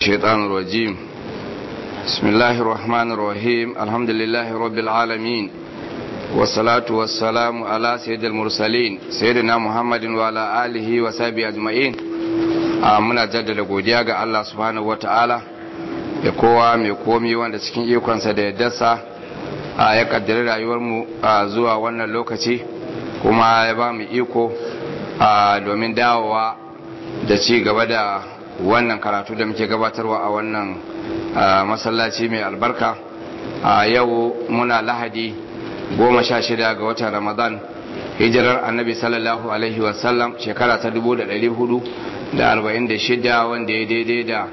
الشيطان الرجيم بسم الله الرحمن الرحيم الحمد لله رب العالمين والصلاة والسلام على سيد المرسلين سيدنا محمد وعلى آله وصحبه أجمعين muna jaddada godiya ga Allah subhanahu wata'ala ya kowa mai komi wanda cikin ikonsa da yaddarsa ya kaddari rayuwarmu zuwa wannan lokaci kuma ya ba mu iko domin dawowa da ci gaba da wannan karatu da muke gabatarwa a wannan masallaci mai albarka a yau muna lahadi goma sha shida ga watan ramadan hijirar annabi sallallahu alaihi wasallam shekara ta dubu da dari hudu da arba'in da shida wanda ya daidai da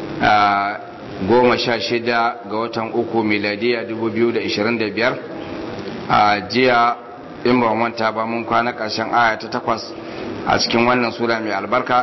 goma sha shida ga watan uku miladiya dubu biyu da ishirin da biyar a jiya in ba manta ba mun kwana ƙarshen aya ta takwas a cikin wannan sura mai albarka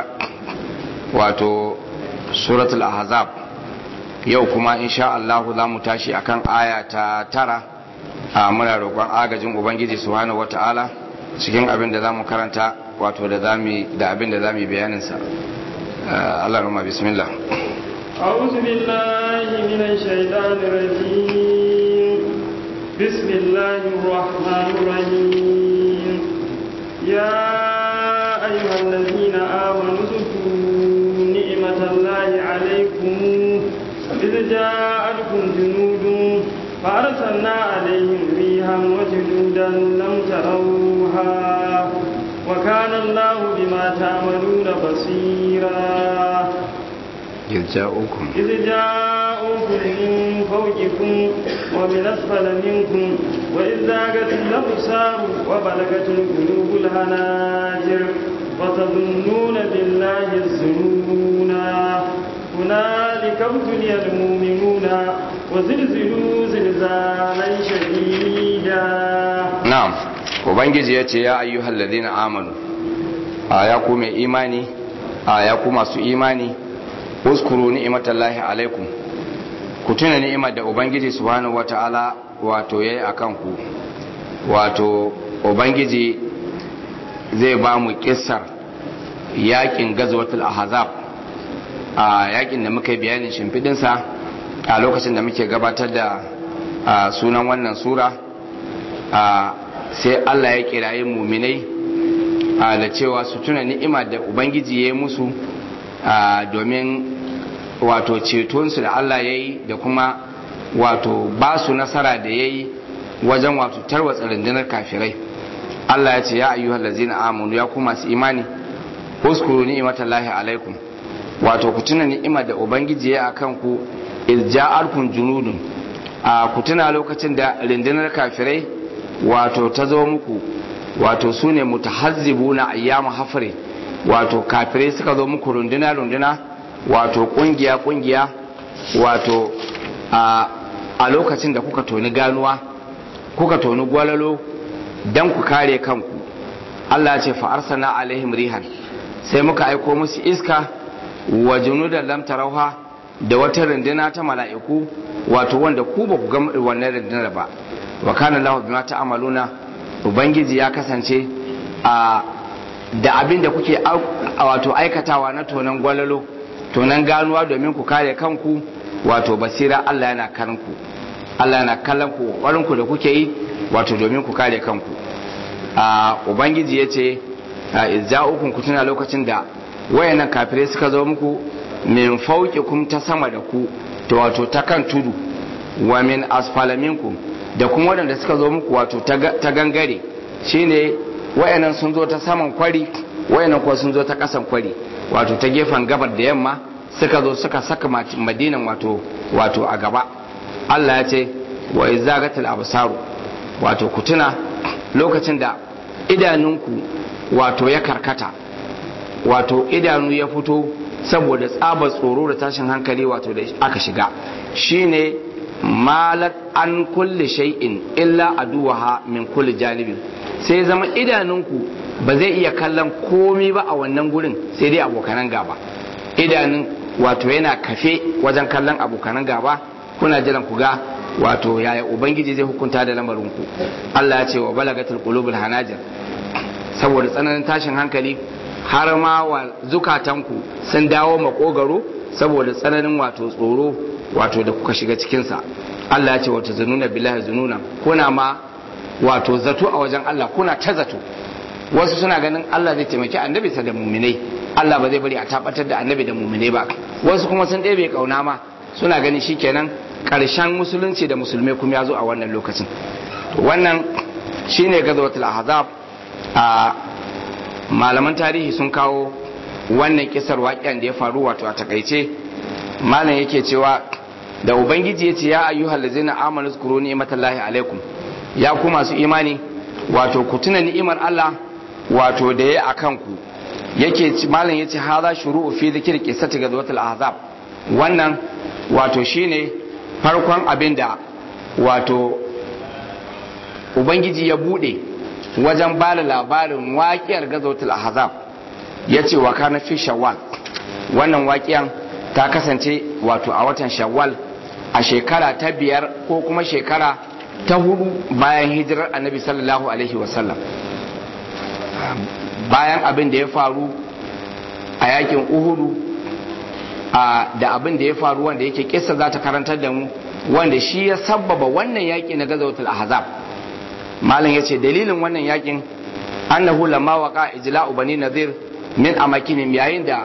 wato suratul ahzab yau kuma insha Allah za mu tashi akan aya ta tara a muna roƙon agajin ubangiji subhanahu wataala cikin abin da zamu karanta wato da zamu da abin da zamu bayanin sa Allah rama bismillah أعوذ بالله من الشيطان الرجيم بسم الله الرحمن الرحيم يا أيها الذين آمنوا اذكروا نعمة الله عليكم إذ جاءتكم جنود فأرسلنا عليهم ريحا وجنودا لم تروها وكان الله بما تعملون بصيرا إذ جاءوكم إذ جاءوكم من فوقكم ومن أسفل منكم وإذ زاغت الأبصار وبلغت القلوب الهناجر وتظنون بالله الظنونا هنالك ابتلي المؤمنون وزلزلوا زلزالا شديدا نعم ubangiji ya ce ya ayyuhal ladina amanu a ya ku mai imani a ya ku masu imani uskuru ni'imatallahi alaikum ku tuna ni'imar da ubangiji subhanahu wata'ala wato yayi akan ku wato ubangiji zai ba mu kissar yakin gazwatul ahzab a yakin da muka yi bayanin shimfidinsa a lokacin da muke gabatar da sunan wannan sura sai Allah ya kirayi muminai da cewa su tuna ni'ima da ubangiji ya yi musu domin wato cetonsu da Allah ya yi da kuma wato ba su nasara da ya yi wajen wato tarwatsa rundunar kafirai Allah ya ce ya ayyuhal ladzina amanu ya ku masu imani uskuru ni'matallahi alaikum wato ku tuna ni'imar da ubangiji ya akan ku ilja'alkum junudun a ku tuna lokacin da rundunar kafirai wato ta zo muku wato su ne mutahazzibuna ayyamu hafri wato kafirai suka zo muku runduna runduna wato kungiya kungiya wato a lokacin da kuka toni ganuwa kuka toni gwalalo dan ku kare kanku Allah ya ce fa arsalna alaihim rihan sai muka aiko musu iska wa junudan lam tarauha da wata runduna ta mala'iku wato wanda ku ba ku ga wannan rundunar ba wa kana lahu bima ta'maluna ubangiji ya kasance a da abin da kuke wato aikatawa na tonan gwalalo tonan ganuwa domin ku kare kanku wato basira Allah yana kanku Allah yana kallon ku kokarin ku da kuke yi wato domin ku kare kanku a ubangiji yace izza'ukum ku tuna lokacin da wayannan kafirai suka zo muku min fauqikum ta sama da ku to wato ta kan tudu wa min asfala minkum da kuma waɗanda suka zo muku wato ta gangare shine wayannan sun zo ta saman kwari wayannan kuwa sun zo ta ƙasan kwari wato ta gefen gabar da yamma suka zo suka saka madinan wato wato a gaba Allah ya ce wa izagatul absaru wato ku tuna lokacin da idanunku wato ya karkata wato idanu ya fito saboda tsabar tsoro da tashin hankali wato da aka shiga shine malat an kulle shay'in illa aduwaha min kulli janibin sai zama idanunku ba zai iya kallon komi ba a wannan gurin sai dai abokanan gaba idanun wato yana kafe wajen kallon abokanan gaba kuna jiran ku ga wato yaya ubangiji zai hukunta da lamarinku Allah ya ce wa balagatul qulubul hanajir saboda tsananin tashin hankali har ma wa zukatanku sun dawo makogaro saboda tsananin wato tsoro wato da kuka shiga cikinsa Allah ya ce wato zununa billahi zununa kuna ma wato zato a wajen Allah kuna ta zato wasu suna ganin Allah zai taimaki annabi sa da muminai Allah ba zai bari a tabbatar da annabi da muminai ba wasu kuma sun ɗebe kauna ma suna ganin shikenan ƙarshen musulunci da musulmai kuma ya zo a wannan lokacin wannan shine gazawatul ahzab a malaman tarihi sun kawo wannan kisar waƙen da ya faru wato a takaice malam yake cewa da ubangiji ya ce ya ayyuhal ladzina amanu zkuru ni'matallahi alaikum ya ku masu imani wato ku tuna ni'imar Allah wato da ya akan ku yake malam yace hadha shuru'u fi dhikri qissati ghazwatil ahzab wannan wato shine farkon abinda wato ubangiji ya bude wajen bada labarin waƙiyar ghazwatil ahzab yace wa kana fi shawwal wannan waƙiyan ta kasance wato a watan shawwal a shekara ta biyar ko kuma shekara ta hudu bayan hijirar annabi sallallahu alaihi wasallam bayan abin da ya faru a yakin uhudu da abin da ya faru wanda yake kisa za ta karantar da mu wanda shi ya sabbaba wannan yaki na gazawatul ahzab malam yace dalilin wannan yakin annahu lamma waqa ijla'u bani nadir min amakinihim yayin da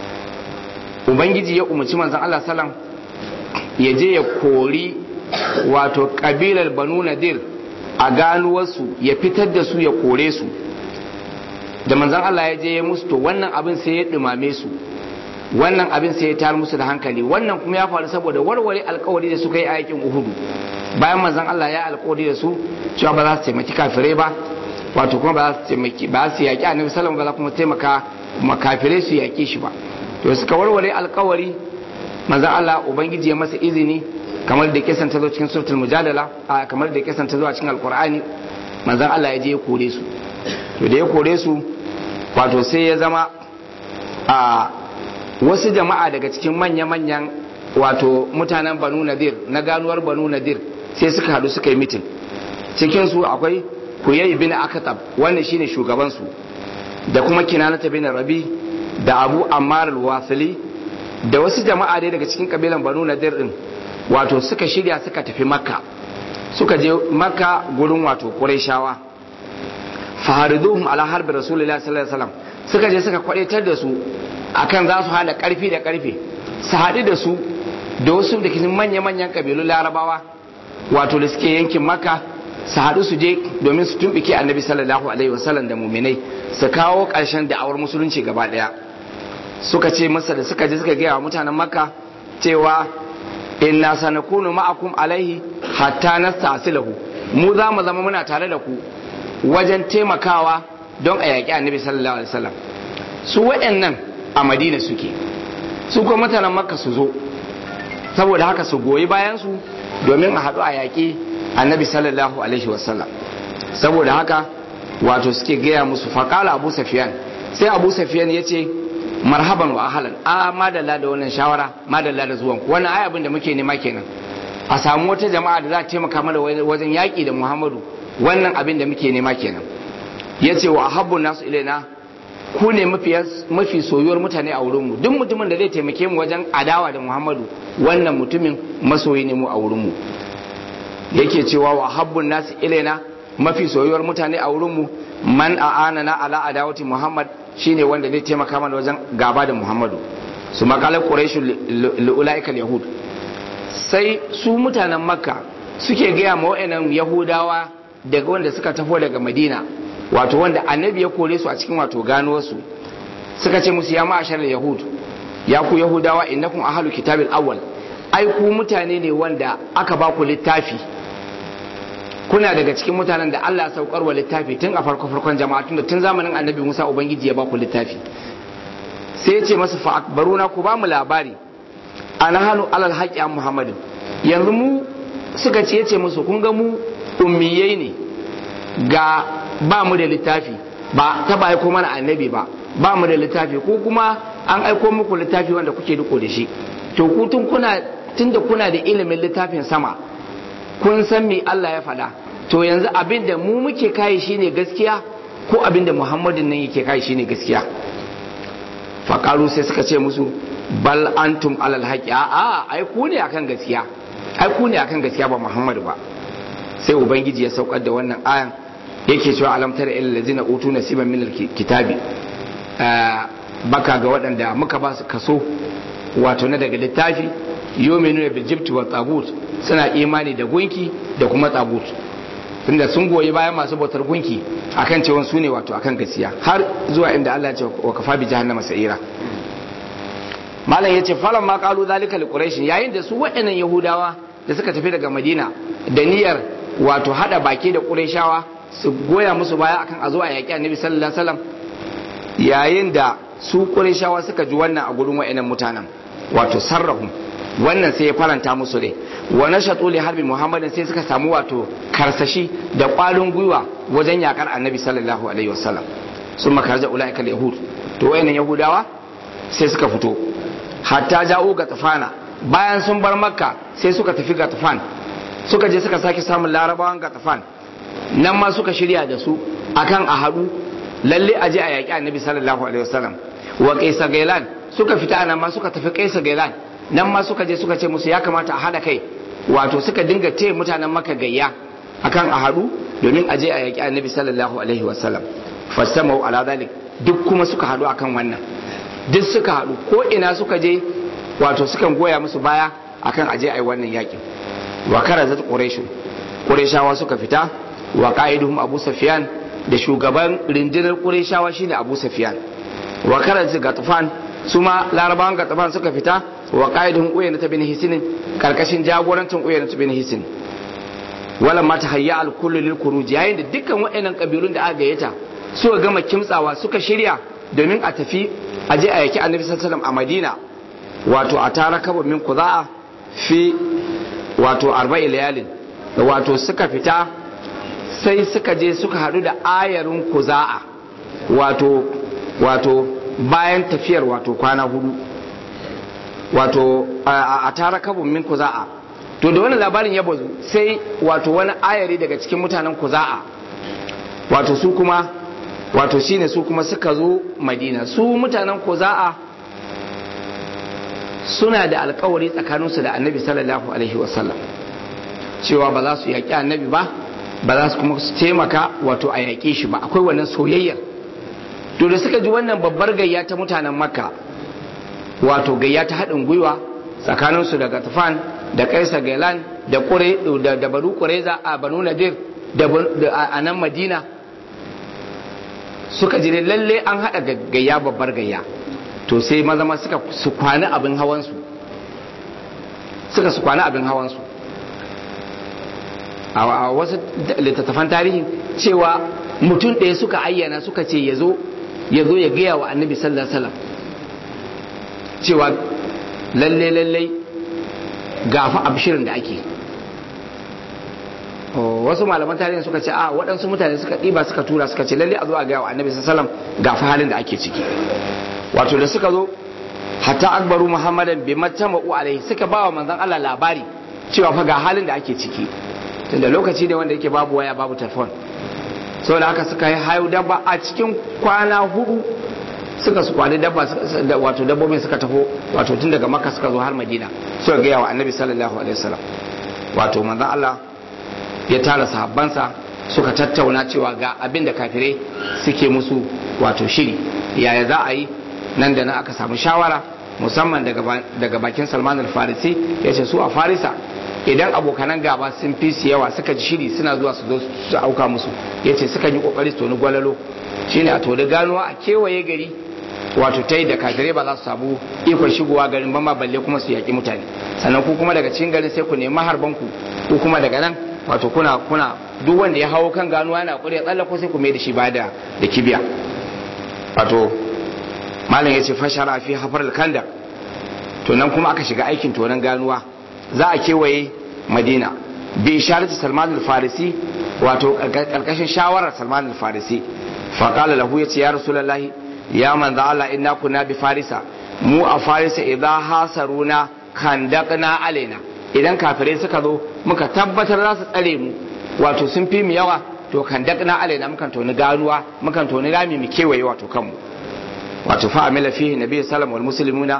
ubangiji ya umarci manzon Allah sallam ya je ya kori wato kabilar banu nadir a ganuwarsu ya fitar da su ya kore su da manzon Allah ya je ya musu to wannan abin sai ya dumame su wannan abin sai ya tar musu da hankali wannan kuma ya faru saboda warware alkawari da suka yi a yakin uhudu bayan manzon Allah ya alkawari da su cewa ba za su taimaki kafirai ba wato kuma ba za su taimaki ba su yaki annabi sallallahu alaihi wasallam ba za kuma taimaka makafirai su yaki shi ba to suka warware alkawari manzon Allah ubangiji ya masa izini kamar da kisan ta zo cikin suratul mujadala a kamar da kisan ta zo a cikin alqur'ani manzon Allah ya je ya kore su to da ya kore su wato sai ya zama a wasu jama'a daga cikin manya-manyan wato mutanen banu nadir na ganuwar banu nadir sai suka hadu suka yi mitin cikinsu akwai kuyayi bin akatab wannan shine shugabansu da kuma kinanata bin rabi da abu ammar al-wasili da wasu jama'a dai daga cikin kabilan banu nadir din wato suka shirya suka tafi makka suka je makka gurin wato qurayshawa fahariduhum ala harbi rasulullahi sallallahu alaihi wasallam suka je suka kwadaitar da su akan za su hada karfi da karfe su haɗu da su da wasu da cikin manya-manyan kabilun larabawa wato da suke yankin maka su haɗu su je domin su tumbike annabi sallallahu alaihi wasallam da muminai su kawo ƙarshen da'awar musulunci gaba ɗaya suka ce masa da suka je suka gaya wa mutanen makka cewa inna sanakunu ma'akum alaihi hatta nasta'silahu mu za mu zama muna tare da ku wajen taimakawa don a yaƙi annabi sallallahu alaihi wasallam su waɗannan a madina suke su kuma mutanen makka su zo saboda haka su goyi bayan su domin a haɗu a yaƙi annabi sallallahu alaihi wasallam saboda haka wato suke gaya musu faƙala abu safiyan sai abu safiyan ya ce marhaban wa ahalan a madalla da wannan shawara madalla da zuwan wannan ai abin da muke nema kenan a samu wata jama'a da za ta taimaka mana wajen yaƙi da muhammadu wannan abin da muke nema kenan ya ce wa ahabbun nasu ilaina ku ne mafi soyuwar mutane a wurinmu duk mutumin da zai taimake mu wajen adawa da muhammadu wannan mutumin masoyi ne mu a wurinmu yake cewa wa habbun nasu ilaina mafi soyuwar mutane a wurinmu man a'ana na ala adawati muhammad shine wanda zai taimaka mana wajen gaba da muhammadu su makalar quraishu lu'ulaikal yahud sai su mutanen makka suke gaya ma wa'annan yahudawa daga wanda suka tafo daga madina wato wanda annabi ya kore su a cikin wato gano su suka ce musu ya ma'ashar yahud ya ku yahudawa innakum ahalu kitabil awwal ai ku mutane ne wanda aka ba ku littafi kuna daga cikin mutanen da Allah ya saukar wa littafi tun a farko farkon jama'a tun tun zamanin annabi Musa ubangiji ya ba ku littafi sai ya ce masa fa akbaruna ku ba mu labari ana hanu alal haqqi an muhammadin yanzu mu suka ce yace musu kun ga mu ummiyai ne ga ba mu da littafi ba ta ba aiko mana annabi ba ba mu da littafi ko kuma an aiko muku littafi wanda kuke riko da shi to ku tun kuna tunda kuna da ilimin littafin sama kun san me Allah ya faɗa to yanzu abin da mu muke kai shine gaskiya ko abin da Muhammadin nan yake kai shine gaskiya faƙaru sai suka ce musu bal antum alal haqi a ai ku ne akan gaskiya ai ku ne akan gaskiya ba Muhammadu ba sai ubangiji ya saukar da wannan ayan yake cewa alam tara ilal ladzina utu nasiban min alkitabi baka ga waɗanda muka ba su kaso wato na daga littafi yominu bil jibti wa tagut suna imani da gunki da kuma tagut tunda sun goyi bayan masu bautar gunki akan cewa su ne wato akan gaskiya har zuwa inda Allah ya ce wa kafa bi jahannama sa'ira malam yace falan ma qalu zalika li quraish yayin da su waɗannan yahudawa da suka tafi daga madina da niyyar wato hada baki da qurayshawa su goya musu baya akan a zo a yaƙi annabi sallallahu alaihi wasallam yayin da su qurayshawa suka ji wannan a gurin waɗannan mutanen wato sarrahum wannan sai ya faranta musu ne wa nashatu li harbi muhammadin sai suka samu wato karsashi da ƙwarin gwiwa wajen yakar annabi sallallahu alaihi wasallam sun makarja ulaika yahud to wayannan yahudawa sai suka fito hatta ja'u ga tafana bayan sun bar makka sai suka tafi ga tafan suka je suka sake samun larabawan ga tafan nan ma suka shirya da su akan a haɗu lalle a je a yaƙi annabi sallallahu alaihi wasallam wa kaisa gailan suka fita nan ma suka tafi kaisa gailan nan ma suka je suka ce musu ya kamata a haɗa kai wato suka dinga taya mutanen maka gayya akan a haɗu domin a je a yaƙi annabi sallallahu alaihi wasallam fastamau ala zalik duk kuma suka haɗu akan wannan duk suka haɗu ko ina suka je wato sukan goya musu baya akan aje a yi wannan yaƙin wa karazat quraishun qurayshawa suka fita wa qa'iduhum abu sufyan da shugaban rindinar qurayshawa shine abu sufyan wa karazat gatfan su ma larabawan gatfan suka fita wa qa'iduhum uyayna bin hisin karkashin jagorancin uyayna bin hisin wala ma tahayya al kullu lil khuruj yayin da dukkan waɗannan kabilun da aka gayyata suka gama kimtsawa suka shirya domin a tafi a je a yaki annabi sallallahu a madina wato a tara kaba min kuza'a fi wato arba'i layalin wato suka fita sai suka je suka hadu da ayarin kuza'a wato wato bayan tafiyar wato kwana hudu wato a tara kaba min kuza'a to da wani labarin ya bazu sai wato wani ayari daga cikin mutanen kuza'a wato su kuma wato shine su kuma suka zo madina su mutanen koza'a suna da alkawari tsakaninsu da annabi sallallahu alaihi wasallam cewa ba za su yaƙi annabi ba ba za su kuma su taimaka wato a yaƙe shi ba akwai wannan soyayyar to da suka ji wannan babbar gayya ta mutanen makka wato gayya ta haɗin gwiwa tsakaninsu da gatafan da kaisa gailan da da banu kureza a banu nadir da a nan madina suka ji lalle an haɗa gayya babbar gayya to sai maza ma suka su kwana abin hawansu suka su kwana abin hawansu a wasu littattafan tarihi cewa mutum ɗaya suka ayyana suka ce ya zo ya zo ya gaya wa annabi sallallahu alaihi wasallam cewa lalle lalle gafa abshirin da ake wasu malaman tarihin suka ce a waɗansu mutane suka ɗiba suka tura suka ce lalle a zo a gaya wa annabi sallam ga fa halin da ake ciki wato da suka zo hatta akbaru muhammadan bi matama'u alaihi suka ba wa manzon Allah labari cewa fa ga halin da ake ciki tunda lokaci ne wanda yake babu waya babu telefon saboda haka suka yi hayo dabba a cikin kwana hudu suka su kwani dabba wato dabbobin suka taho wato tun daga makka suka zo har madina suka gaya wa annabi sallallahu alaihi wasallam wato manzon Allah ya tara sahabbansa suka tattauna cewa ga abin da kafirai suke musu wato shiri yaya za a yi nan da nan aka samu shawara musamman daga bakin salman al-farisi ya ce su a farisa idan abokanan gaba sun fi su yawa suka ji shiri suna zuwa su zo su auka musu ya ce suka yi kokari su toni gwalalo shine a toni ganuwa a kewaye gari wato ta yi da kafirai ba za su samu ikon shigowa garin ba ma balle kuma su yaƙi mutane sannan ku kuma daga cikin garin sai ku nemi harban ku ku kuma daga nan wato kuna kuna duk wanda ya hawo kan ganuwa yana kure ya tsallako sai ku mai da shi ba da da kibiya wato malam ya ce fashara fi hafar kanda to nan kuma aka shiga aikin tonon ganuwa za a kewaye madina bi isharati salman al-farisi wato karkashin shawarar salman al-farisi fa qala lahu yace ya rasulullahi ya manzo Allah inna kunna bi farisa mu a farisa idza hasaruna kandaqna alaina idan kafirai suka zo muka tabbatar za su tsare mu wato sun fi mu yawa to kandaqna alaina mukan toni ganuwa mukan toni rami mu kewaye wato kanmu wato fa amila fihi nabi sallallahu wal muslimuna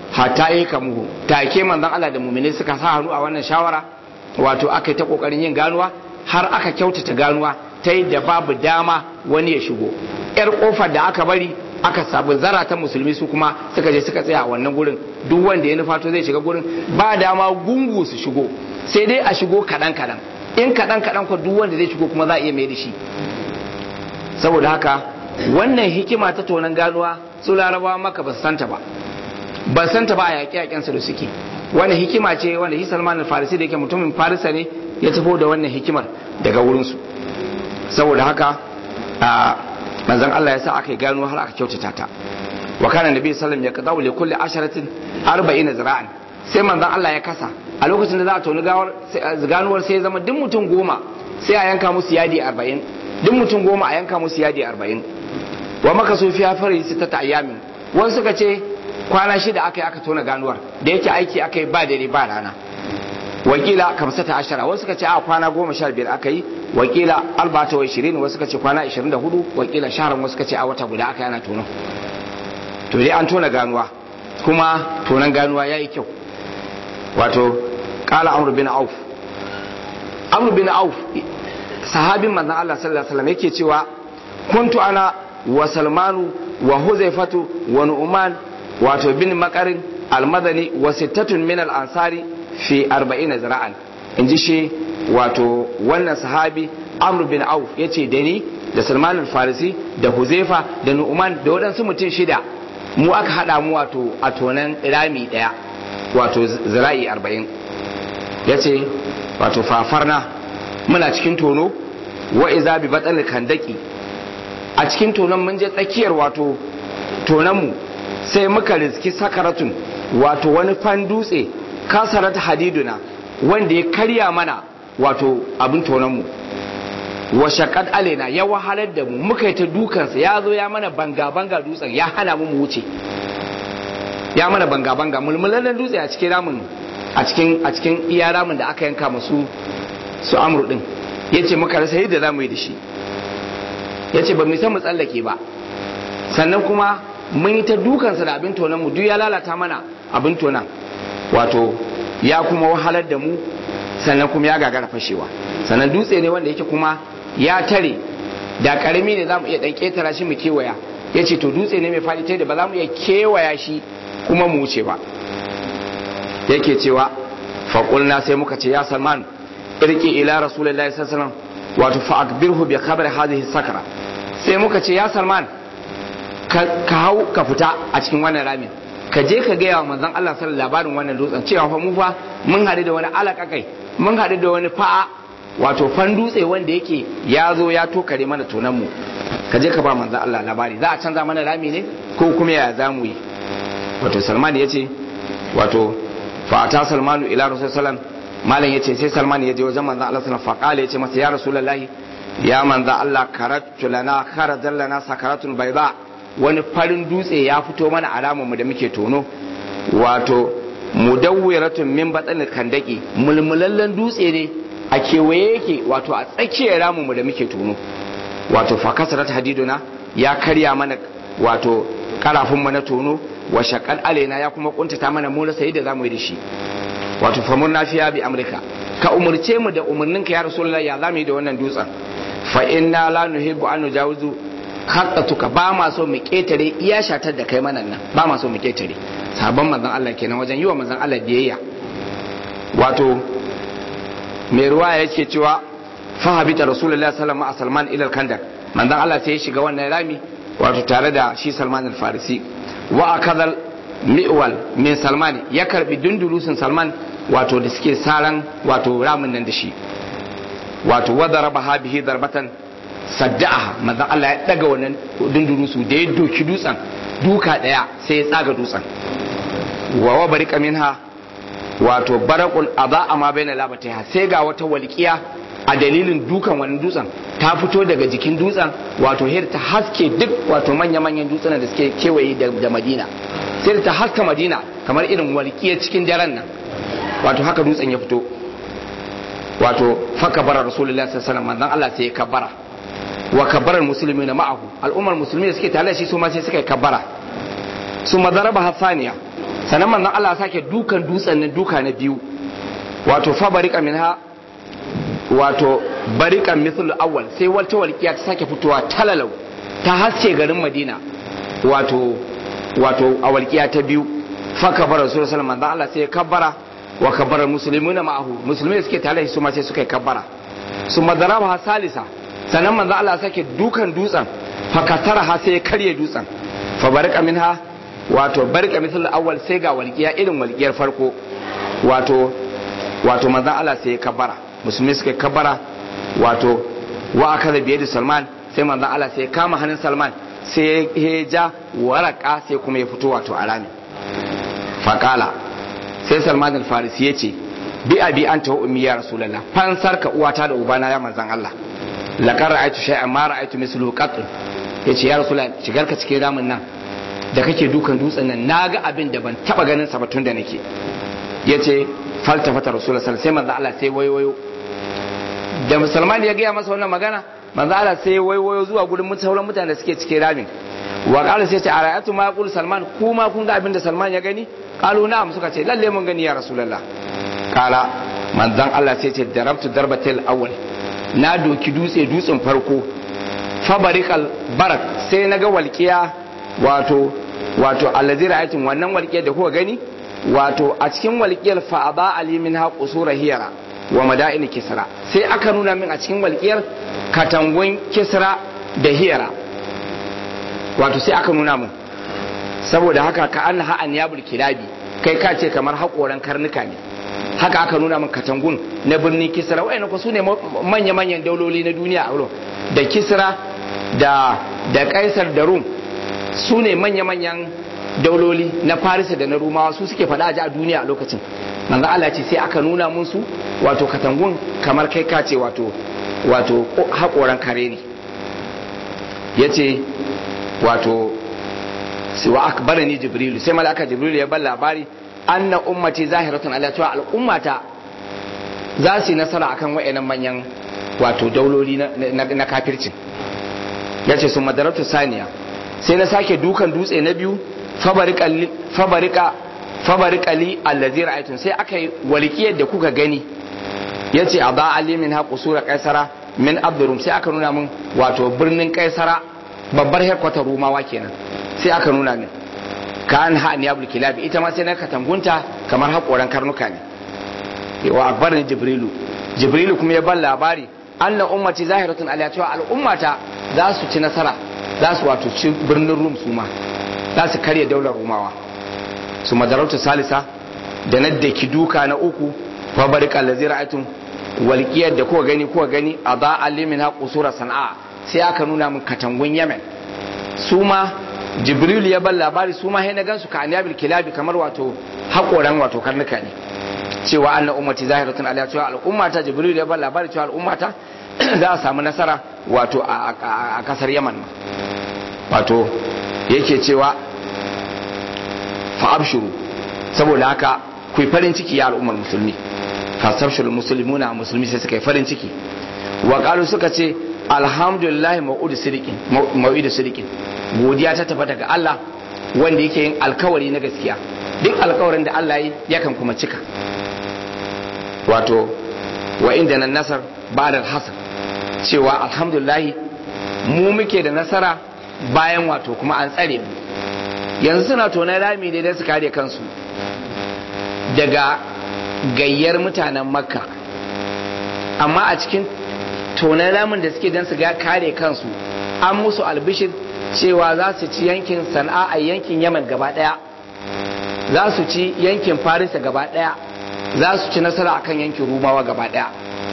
hatta yi kamuhu take manzon Allah da mu'mini suka sa hannu a wannan shawara wato aka yi ta kokarin yin ganuwa har aka kyautata ganuwa ta yadda babu dama wani ya shigo yar kofar da aka bari aka sabu zara ta musulmi su kuma suka je suka tsaya a wannan gurin duk wanda ya nufato zai shiga gurin ba dama gungu su shigo sai dai a shigo kaɗan kaɗan in kaɗan kaɗan ko duk wanda zai shigo kuma za a iya mai da shi saboda haka wannan hikima ta tonan ganuwa su larabawa maka ba su santa ba ba santa ba a yaƙe yaƙensu da suke wannan hikima ce wanda shi salman al-farisi da yake mutumin farisa ne ya tafi da wannan hikimar daga wurinsu saboda haka a manzon Allah ya sa aka yi gano har aka kyautata ta wa kana nabi sallam ya qadawu li kulli asharatin 40 zira'an sai manzon Allah ya kasa a lokacin da za a toni gawar ganuwar sai ya zama duk mutum goma sai a yanka musu yadi 40 duk mutum goma a yanka musu yadi 40 wa maka su fiya fari su ta ayyamin wani suka ce kwana shida aka yi aka tona ganuwar da yake aiki aka yi ba dare ba rana wakila kamsata ashara wasu suka ce a kwana goma sha biyar aka yi wakila albata wa ishirin wasu suka ce kwana ishirin da hudu wakila shaharan wasu suka ce a wata guda aka yana tono to dai an tona ganuwa kuma tonan ganuwa ya yi kyau wato kala amr bin auf amr bin auf sahabin manzon Allah sallallahu alaihi wasallam yake cewa kuntu ana wa salmanu wa huzaifatu wa nu'man wato bin makarin almadani wa sittatun min al-ansari fi 40 zira'an in ji shi wato wannan sahabi amr bin auf ya ce da ni da salman al-farisi da huzaifa da nu'man da waɗansu mutum shida mu aka haɗa mu wato a tonan rami ɗaya wato zira'i 40 ya ce wato fafarna muna cikin tono wa iza bi batsal kandaki a cikin tonon mun je tsakiyar wato tononmu sai muka riski sakaratun wato wani fan dutse kasarat hadiduna wanda ya karya mana wato abin tononmu wa shaqad alaina ya wahalar da mu muka yi ta dukansa ya zo ya mana banga banga dutsen ya hana mu mu wuce ya mana banga banga mulmulan dutse a cikin ramin a cikin a cikin iya ramin da aka yanka masu su amru din yace muka rasa yadda zamu yi da shi yace ba mu san mu tsallake ba sannan kuma mun yi ta dukansa da abin tonan mu duk ya lalata mana abin tonan wato ya kuma wahalar da mu sannan kuma ya gagara fashewa sannan dutse ne wanda yake kuma ya tare da karami ne za mu iya dan ketara shi mu kewaya ya ce to dutse ne mai faɗi ta da ba za mu iya kewaya shi kuma mu wuce ba yake cewa faƙulna sai muka ce ya salman irki ila rasulullahi sallallahu alaihi wasallam wato fa akbirhu bi khabar hadhihi sakara sai muka ce ya salman ka hau ka fita a cikin wannan ramin ka je ka gaya wa manzon Allah sallallahu labarin wannan dutsen cewa fa mu fa mun haɗu da wani alakakai mun haɗu da wani fa'a wato fan dutse wanda yake ya zo ya tokare mana tonan mu ka je ka ba manzon Allah labari za a canza mana rami ne ko kuma ya za mu yi wato Salman ya ce wato fa ta Salmanu ila Rasul sallam malam yace sai Salman ya je wajen manzon Allah sallallahu alaihi wasallam fa ya ce masa ya Rasulullahi ya manzon Allah karatu lana kharajan lana sakaratun bayda wani farin dutse ya fito mana alamarmu da muke tono wato mudawwiratun min batsalin kandaki mulmulallen dutse ne a kewaye yake wato a tsakiyar ramunmu da muke tono wato fakasarat hadiduna ya karya mana wato karafinmu na tono wa shakal alaina ya kuma kuntata mana mu rasa yadda zamu yi da shi wato famun nafiya bi amurka ka umurce mu da umarninka ya rasulullahi ya zamu yi da wannan dutsen fa inna la nuhibbu an nujawizu haƙatuka ba ma so mu ƙetare iya shatar da kai manan nan ba ma so mu ƙetare sabon manzon Allah kenan wajen yi wa manzon Allah biyayya wato mai ruwa yake cewa fa habita rasulullahi sallallahu alaihi wasallam ila al-kandak manzon Allah sai ya shiga wannan rami wato tare da shi Salman al-Farisi wa akadal mi'wal min Salman ya karbi dundurusin Salman wato da suke saran wato ramin nan da shi wato wadaraba bihi darbatan sadda'aha manzon Allah ya daga wannan dunduru su da ya doki dutsen duka daya sai ya tsaga dutsen wa wa barika minha wato barakul adha ma baina labataiha sai ga wata walqiya a dalilin dukan wannan dutsen ta fito daga jikin dutsen wato hir ta haske duk wato manya-manyan dutsen da suke kewaye da Madina sai ta haska Madina kamar irin walƙiya cikin daren nan wato haka dutsen ya fito wato faka bara rasulullahi sallallahu alaihi wasallam Allah sai ya kabbara wa kabbarar musulmi na ma'ahu al'ummar musulmi da suke tare da shi su ma sai suka yi kabbara su madaraba hasaniya sannan manzon Allah sake dukan dutsen nan duka na biyu wato fa barika minha wato barikan mithlu awwal sai wata walƙiya ta sake fitowa talalau ta haske garin Madina wato wato a walƙiya ta biyu fa kabara rasul sallallahu alaihi Allah sai ya kabbara wa kabbara muslimuna ma'ahu musulmai suke tare su ma sai suka kabbara su madaraba salisa sannan manzo Allah sake dukan dutsen fa katara ha sai ya karye dutsen fa barika minha wato barika mithlu awwal sai ga walƙiya irin walƙiyar farko wato wato manzo Allah sai ya kabbara musulmi suka kabbara wato wa aka da biye da salman sai manzan Allah sai kama hannun salman sai ya ja waraka sai kuma ya fito wato a rami faƙala sai salman al-farisi ya ce bi abi an ta ummi ya rasulallah fansar ka uwata da ubana ya manzan Allah laqad ra'aytu shay'an ma ra'aytu misluhu qat yace ya rasulallah shigar ka cikin ramin nan da kake dukan dutsen nan naga abin da ban taba ganin sa ba tun da nake yace faltafata rasulullah sallallahu alaihi wasallam sai manzo Allah sai wayo da musulman ya gaya masa wannan magana manzo Allah sai waiwayo zuwa gurin sauran mutane da suke cikin ramin wa qala sai ce ara'atu ma yaqul salman kuma kun ga abin da salman ya gani qalu na'am suka ce lalle mun gani ya rasulullah qala manzon Allah sai ce darabtu darbatil awwal na doki dutse dutsen farko fabarikal barak sai naga walqiya wato wato allazi ra'aytum wannan walqiyar da kuka gani wato a cikin walqiyar fa'aba ali min ha qusura hiyara wa mada'in kisra sai aka nuna min a cikin walƙiyar katangun kisra da hiyara wato sai aka nuna min saboda haka ka an ha an yabul kilabi kai ka ce kamar haƙoran karnuka ne haka aka nuna min katangun na birnin kisra wayannan ko sune manya manyan dauloli na duniya a wurin da kisra da da kaisar da rum su ne manya manyan dauloli na farisa da na rumawa su suke faɗa a duniya a lokacin manzo Allah ce sai aka nuna musu wato katangun kamar kai ka ce wato wato haƙoran kare ne yace wato sai wa akbarani jibril sai malaka jibril ya bar labari anna ummati zahiratun ala cewa al'ummata za su yi nasara akan wayannan manyan wato dauloli na kafircin yace sun madaratu saniya sai na sake dukan dutse na biyu fabarika fabarikali allazi ra'aytun sai aka yi walƙiyar da kuka gani yace a ba ali min ha qusura kaisara min abdurum sai aka nuna min wato birnin kaisara babbar headquarter rumawa kenan sai aka nuna min ka an ha niyabul kilabi ita ma sai na katangunta kamar haƙoran karnuka ne wa akbarin jibrilu jibrilu kuma ya ban labari anna ummati zahiratun ala cewa al'ummata za su ci nasara za su wato ci birnin rum su ma za su karya daular rumawa su madarauta salisa da na da ki duka na uku fa barika allazi ra'aytum walqiyar da kuka gani kuka gani a ba alimin ha qusura sana'a sai aka nuna min katangun yemen su ma jibril ya bar labari su ma sai na gansu ka anyabil kilabi kamar wato hakoran wato karnuka ne cewa anna ummati zahiratun ala cewa al'ummata jibril ya bar labari cewa al'ummata za a samu nasara wato a kasar yaman wato yake cewa fa'abshuru saboda haka ku farin ciki ya al'ummar musulmi fasabshirul muslimuna musulmi sai suka yi farin ciki wa qalu suka ce alhamdulillah mau'ud sidiqin mau'id sidiqin godiya ta tafi daga Allah wanda yake yin alkawari na gaskiya duk alkawarin da Allah yi yakan kuma cika wato wa inda nan nasar ba'da hasan cewa alhamdulillah mu muke da nasara bayan wato kuma an tsare mu yanzu suna tonar rami ne don su kare kansu daga gayyar mutanen makka amma a cikin tonar ramin da suke don su kare kansu an musu albishir cewa za su ci yankin sana'a a yankin yaman gaba daya za su ci yankin farisa gaba daya za su ci nasara akan yankin rumawa gaba daya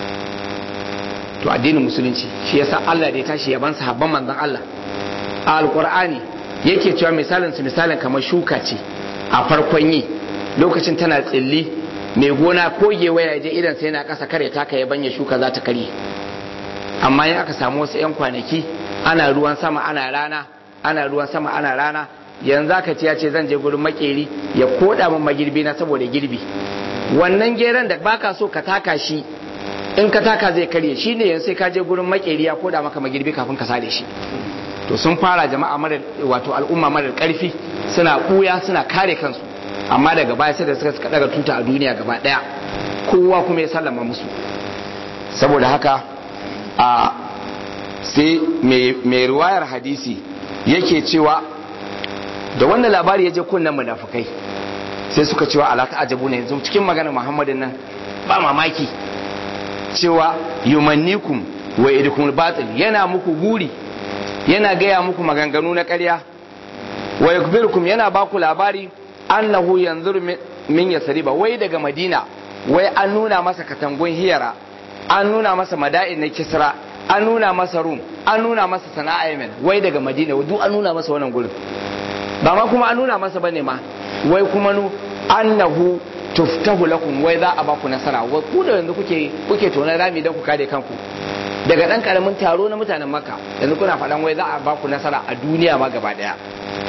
to addinin musulunci shi yasa Allah da ya tashi yaban sahabban manzon Allah a alqur'ani yake cewa misalin su misalin kamar shuka ce a farkon yi lokacin tana tsilli mai gona ko gewaya je idan sai na kasa kare taka ya banya shuka za ta karye amma in aka samu wasu 'yan kwanaki ana ruwan sama ana rana ana ruwan sama ana rana yanzu aka ce ya ce zan je gurin makeri ya koda min magirbi na saboda girbi wannan geran da baka so ka taka shi in ka taka zai karye shi ne yanzu sai ka je gurin makeri ya koda maka magirbi kafin ka sare shi to sun fara jama'a mara wato al'umma mara karfi suna buya suna kare kansu amma daga baya sai da suka suka daga tuta a duniya gaba daya kowa kuma ya sallama musu saboda haka a sai mai riwayar hadisi yake cewa da wannan labari ya je kunnen munafukai sai suka cewa ala ajabu ne yanzu cikin maganar muhammadin nan ba mamaki cewa yumannikum wa idukum batil yana muku guri yana gaya muku maganganu na ƙarya wa yakbirukum yana baku labari annahu yanzur min yasriba wai daga madina wai an nuna masa katangun hiyara an nuna masa mada'in na kisra an nuna masa rum an nuna masa sana'a yemen wai daga madina duk an nuna masa wannan gurin ba ma kuma an nuna masa bane ma wai kuma nu annahu tuftahu lakum wai za a ba ku nasara wai ku da yanzu kuke kuke tonar rami don ku kare kanku daga dan karamin taro na mutanen makka yanzu kuna faɗan wai za a ba ku nasara a duniya ma gaba daya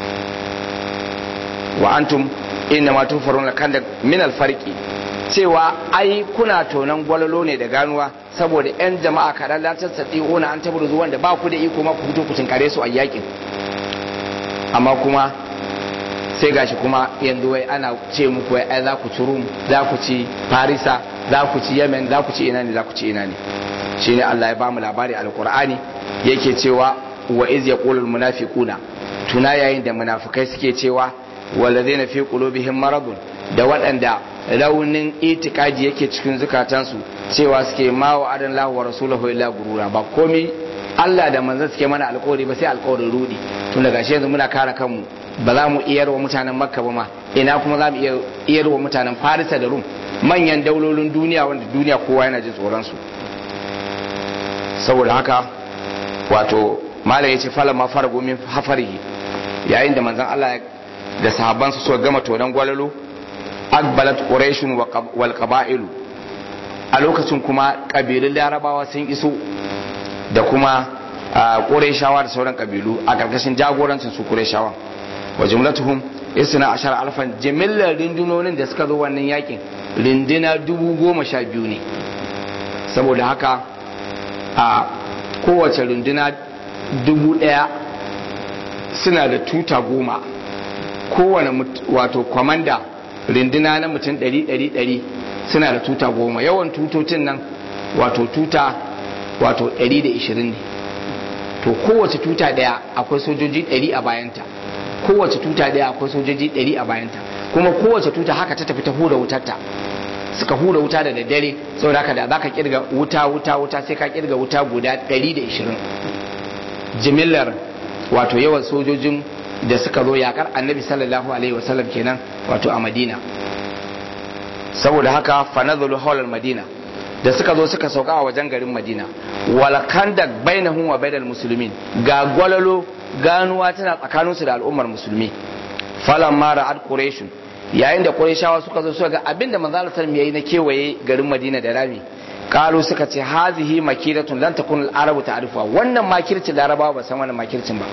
wa antum inna ma tufaruna kan da min alfarqi cewa ai kuna tonan gwalolo ne da ganuwa saboda yan jama'a kaɗan latar satsi ona an tabbata zuwan da ba ku da iko ma ku fito ku tinkare su a yakin amma kuma sai gashi kuma yanzu wai ana ce muku wai ai za ku ci rum za ku ci farisa za ku ci yemen za ku ci ina ne za ku ci ina ne shine Allah ya ba mu labari alqur'ani yake cewa wa iz yaqulul munafiquna tuna yayin da munafikai suke cewa walladheena fi qulubihim maradun da waɗanda raunin itikadi yake cikin zukatansu cewa suke ma wa adan lahu wa rasulahu illa gurura ba komai Allah da manzon suke mana alƙawari ba sai alƙawarin rudi tun daga shi yanzu muna kare kanmu ba za mu iyar wa mutanen makka ba ma ina kuma za mu iyar wa mutanen farisa da rum manyan daulolin duniya wanda duniya kowa yana jin tsoron su saboda haka wato malam yace fala ma faragu min hafarihi yayin da manzon Allah da sahabbansa suka gama tonan gwalalo akbalat quraishun wal qaba'ilu a lokacin kuma kabilun larabawa sun iso da kuma quraishawa da sauran kabilu a karkashin jagorancin su quraishawa wa jumlatuhum isna ashar alfan jimillar rundunonin da suka zo wannan yakin rinduna dubu goma sha biyu ne saboda haka a kowace runduna dubu daya suna da tuta goma kowane wato kwamanda rinduna na mutum ɗari ɗari ɗari suna da tuta goma yawan tutocin nan wato tuta wato ɗari da ishirin ne to kowace tuta ɗaya akwai sojoji ɗari a bayanta kowace tuta ɗaya akwai sojoji ɗari a bayanta kuma kowace tuta haka ta tafi ta hura wutarta suka hura wuta da daddare saboda haka da za ka kirga wuta wuta wuta sai ka kirga wuta guda ɗari da ishirin jimillar wato yawan sojojin da suka zo yakar annabi sallallahu alaihi wasallam kenan wato a madina saboda haka fanazulu hawlar madina da suka zo suka sauka a wajen garin madina wal kandak bainahum wa bainal muslimin ga gwalalo ganuwa tana tsakaninsu da al'ummar musulmi falan mara ad quraish yayin da qurayshawa suka zo suka ga abinda manzo Allah sallallahu yayi na kewaye garin madina da rami kalu suka ce hazihi makiratun lan takun al-arabu ta'rifuha wannan makircin larabawa ba san wannan makircin ba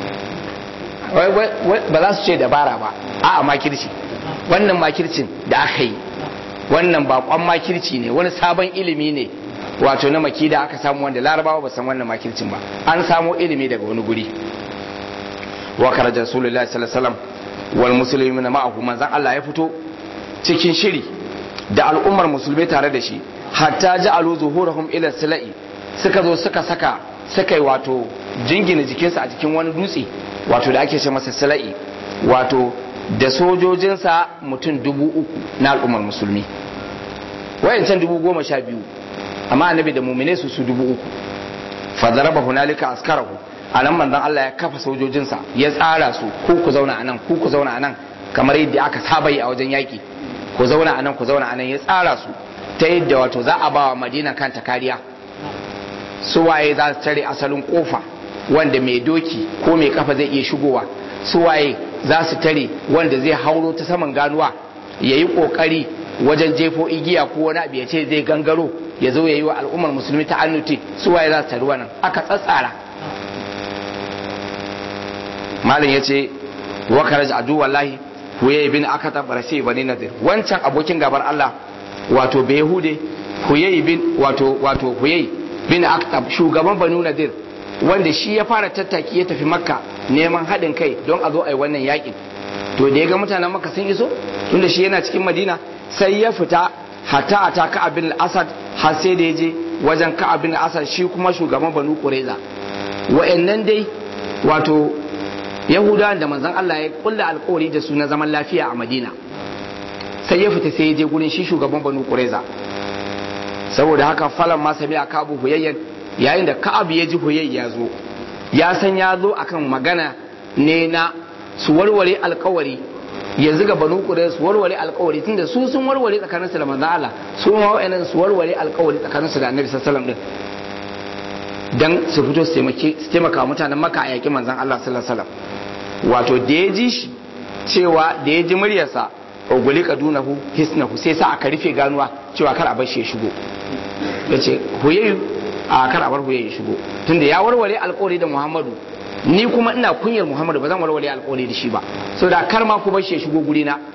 ba za su ce dabara ba a'a makirci wannan makircin da aka yi wannan bakon makirci ne wani sabon ilimi ne wato na maki da aka samu wanda larabawa ba san wannan makircin ba an samo ilimi daga wani guri wa karaja rasulullahi sallallahu alaihi wasallam wal muslimina ma'ahu manzan Allah ya fito cikin shiri da al'ummar musulmai tare da shi hatta ja'alu zuhurahum ila sila'i suka zo suka saka suka yi wato jingina jikinsa a cikin wani dutse wato da ake ce masa sila'i wato da sojojinsa mutum dubu uku na al'ummar musulmi wayancan dubu goma sha biyu amma annabi da mumine su su dubu uku fadaraba hunalika askarahu a nan manzon Allah ya kafa sojojinsa ya tsara su ku ku zauna anan ku ku zauna anan kamar yadda aka saba yi a wajen yaki ku zauna anan ku zauna anan ya tsara su ta yadda wato za a bawa madina kanta kariya su waye za su tare asalin kofa wanda mai doki ko mai kafa zai iya shigowa su waye za su tare wanda zai hauro ta saman ganuwa ya yi kokari wajen jefo igiya ko wani abu ya ce zai gangaro ya zo ya yi wa al'ummar musulmi ta annuti su waye za su tari wannan aka tsatsara malam ya ce wa karaj adu wallahi huye bin akata barasi bani nadir wancan abokin gabar Allah wato bai hude huye bin wato wato huye bin aktab shugaban banu nadir wanda shi ya fara tattaki ya tafi makka neman haɗin kai don a zo a yi wannan yakin to da ya ga mutanen maka sun iso tunda shi yana cikin madina sai ya fita hatta a ta ka'ab bin asad har sai da ya je wajen ka'ab bin asad shi kuma shugaban banu qurayza wa'annan dai wato yahudawan da manzon Allah ya kulla alkawari da su na zaman lafiya a madina sai ya fita sai ya je gurin shi shugaban banu qurayza saboda haka falan ma sami a kabu huyayyan yayin da ka'ab ya ji huyayya ya zo ya san ya zo akan magana ne na su warware alkawari yanzu ga banu qurayza su warware alkawari tunda su sun warware tsakaninsu da manzon Allah su ma wa'annan su warware alkawari tsakaninsu da annabi sallallahu alaihi wasallam din dan su fito su taimaka mutanen maka a yaƙi manzan Allah sallallahu alaihi wasallam wato da ya ji shi cewa da ya ji muryarsa oguli kadunahu hisnahu sai sa aka rufe ganuwa cewa kar a bar shi ya shigo ya ce huyayu a kar a bar huyayu ya shigo tunda ya warware alƙawari da Muhammadu ni kuma ina kunyar Muhammadu ba zan warware alƙawari da shi ba so da kar ma ku bar shi ya shigo guri na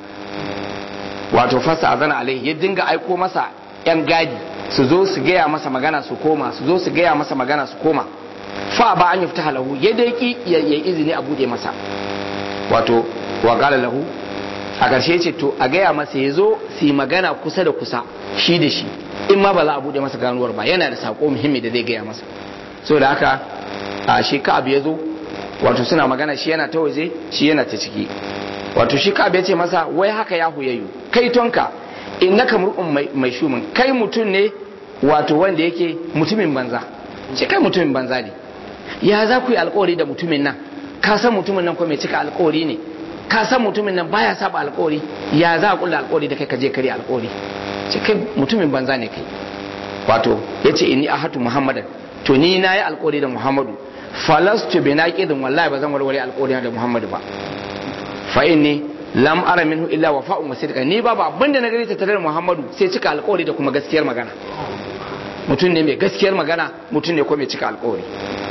wato fasa azana alai ya dinga aiko masa yan gadi su zo su gaya masa magana su koma su zo su gaya masa magana su koma fa ba an yafta lahu ya dai ki ya izini a bude masa wato wa qala lahu a ƙarshe ce to a gaya masa ya zo su yi magana kusa da kusa shi da shi in ma ba za a bude masa ganuwar ba yana da sako muhimmi da zai gaya masa so da haka a shi ka abu ya zo wato suna magana shi yana ta waje shi yana ta ciki wato shi ka ya ce masa wai haka ya huyayyu kai tonka innaka mur'un mai shumin kai mutum ne wato wanda yake mutumin banza ce kai mutumin banza ne ya za ku yi alkawari da mutumin nan ka san mutumin nan ko mai cika alkawari ne ka san mutumin nan baya saba alkawari ya za a kulla alkawari da kai ka je kare alkawari ce kai mutumin banza ne kai wato ya ce inni ahatu muhammadan to ni na yi alkawari da muhammadu falastu bi naqidin wallahi ba zan warware alkawari da muhammadu ba fa inni lam ara minhu illa wafa'un wa sidqa ni babu abin da na gani tattare da Muhammadu sai cika alƙawari da kuma gaskiyar magana mutum ne mai gaskiyar magana mutum ne ko mai cika alƙawari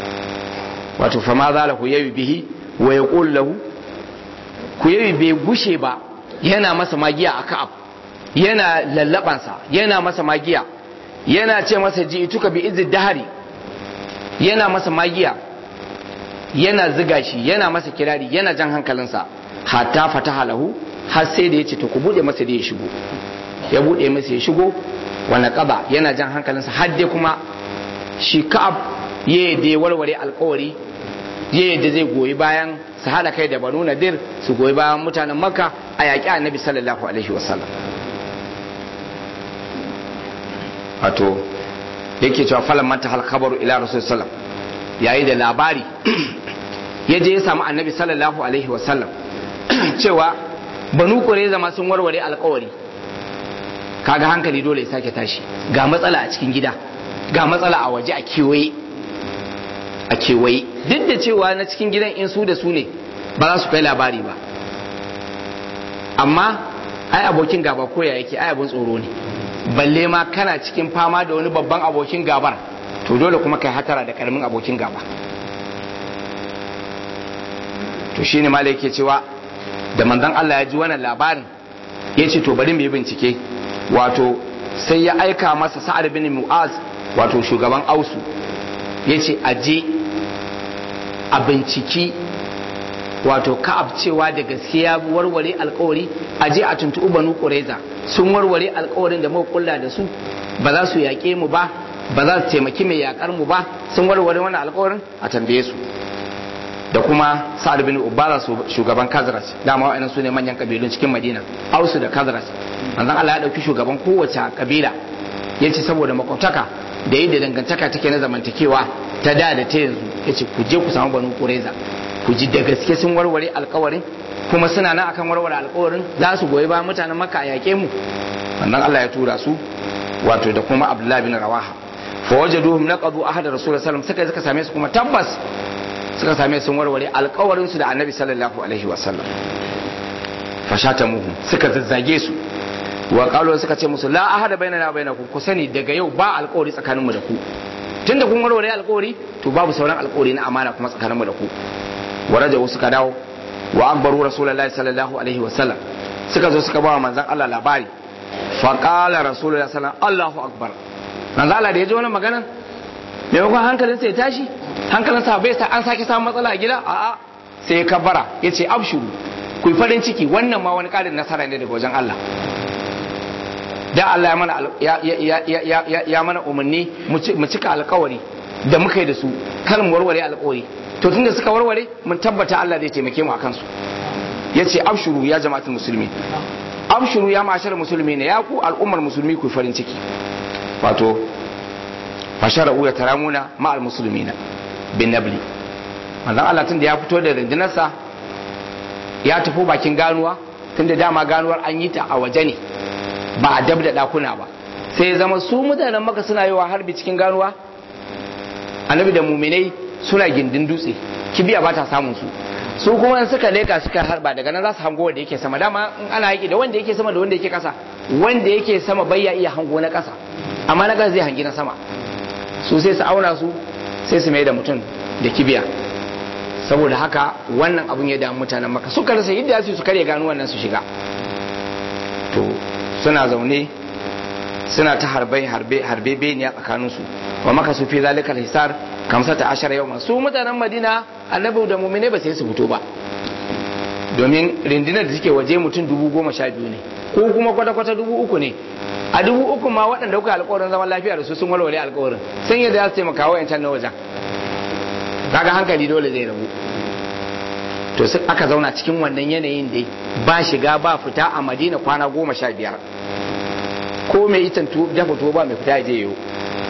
wato fa ma za lahu yayi bihi wa yaqul lahu ku yayi bai gushe ba yana masa magiya a ka'ab yana lallabansa yana masa magiya yana ce masa ji ituka bi izid dahari yana masa magiya yana ziga shi yana masa kirari yana jan hankalinsa hatta fataha lahu har sai da ya ce to ku bude masa da ya shigo ya bude masa ya shigo wani kaba yana jan hankalinsa har dai kuma shi ka'ab ya yadda ya warware alkawari ya yadda zai goyi bayan su haɗa kai da banu nadir su goyi bayan mutanen makka a yaƙi annabi sallallahu alaihi wasallam wato yake cewa falan manta hal khabaru ila rasul sallam yayi da labari ya je ya samu annabi sallallahu alaihi wasallam cewa banu kureza ma sun warware alkawari kaga hankali dole ya sake tashi ga matsala a cikin gida ga matsala a waje a kewaye a kewaye duk da cewa na cikin gidan in su da su ne ba za su kai labari ba amma ai abokin gaba koya yake ai abin tsoro ne balle ma kana cikin fama da wani babban abokin gabar to dole kuma kai hatara da karamin abokin gaba to shine malai yake cewa da manzon Allah ya ji wannan labarin ya ce to bari mu yi bincike wato sai ya aika masa sa'ad bin mu'az wato shugaban ausu ya ce aje a binciki wato ka'ab cewa da gaskiya warware alkawari aje a tuntuɓi banu ƙureza sun warware alkawarin da muka kulla da su ba za su yaƙe mu ba ba za su taimaki mai yaƙar mu ba sun warware wannan alkawarin a tambaye su da kuma sa'ad bin ubara shugaban kazras dama wa'annan su ne manyan kabilun cikin madina ausu da kazras manzon Allah ya dauki shugaban kowace kabila ya ce saboda makwabtaka da yadda dangantaka take na zamantakewa ta da da ta yanzu ya ce ku je ku samu banu kureza ku ji da gaske sun warware alkawarin kuma suna nan akan warware alkawarin za su goyi bayan mutanen makka a yaƙe mu wannan Allah ya tura su wato da kuma abdullahi bin rawaha fa wajaduhum naqadu ahad rasul sallallahu alaihi wasallam suka same su kuma tabbas suka same sun warware alkawarin su da annabi sallallahu alaihi wasallam fashata muhu suka zazzage su wa qalu suka ce musu la ahada bainana bainakum ku sani daga yau ba alkawari tsakaninmu da ku tunda kun warware alkawari to babu sauran alkawari na amana kuma tsakaninmu da ku waraja suka dawo wa akbaru rasulullahi sallallahu alaihi wasallam suka zo suka ba manzon Allah labari fa qala rasulullahi sallallahu Allahu akbar manzon Allah da ya ji wannan maganar maimakon hankalinsa ya tashi hankalinsa bai sa an sake samun matsala a gida a'a sai ya kabbara ya ce abshuru ku farin ciki wannan ma wani ƙarin nasara ne daga wajen Allah da Allah ya mana ya ya ya ya ya mana umarni mu cika alƙawari da muka yi da su kar mu warware alƙawari to tunda suka warware mun tabbata Allah zai taimake mu akan su yace abshuru ya jama'atul musulmi abshuru ya mashar musulmi ne ya ku al'ummar musulmi ku farin ciki wato fashara uya taramuna ma'al musulmina bin nabli manzon Allah tun da ya fito da rundunarsa ya tafi bakin ganuwa tun da dama ganuwar an yi ta a waje ne ba a dab da dakuna ba sai zama su mutanen maka suna yi wa harbi cikin ganuwa annabi da muminai suna gindin dutse kibiya ba ta samun su su kuma suka leka suka harba daga nan za su hango wanda yake sama dama in ana yaki da wanda yake sama da wanda yake kasa wanda yake sama bai ya iya hango na kasa amma na kasa zai hangi na sama su sai su auna su sai su mai da mutum da kibiya saboda haka wannan abun ya damu mutanen maka suka rasa yadda su su karya gano wannan su shiga to suna zaune suna ta harbe harbe harbe beniya tsakanin su wa maka su fi zalika hisar kamsata ashara yau su mutanen madina annabi da mumine ba sai su fito ba domin rindinar da suke waje mutum dubu goma sha biyu ne ko kuma kwata-kwata dubu uku ne a dubu uku ma waɗanda kuka alkawarin zaman lafiya da su sun walwale alkawarin sun yadda za su taimaka wa yancan na wajen kaga hankali dole zai rabu to sai aka zauna cikin wannan yanayin dai ba shiga ba fita a madina kwana goma sha biyar ko mai itan dafa tuwo ba mai fita ya je yau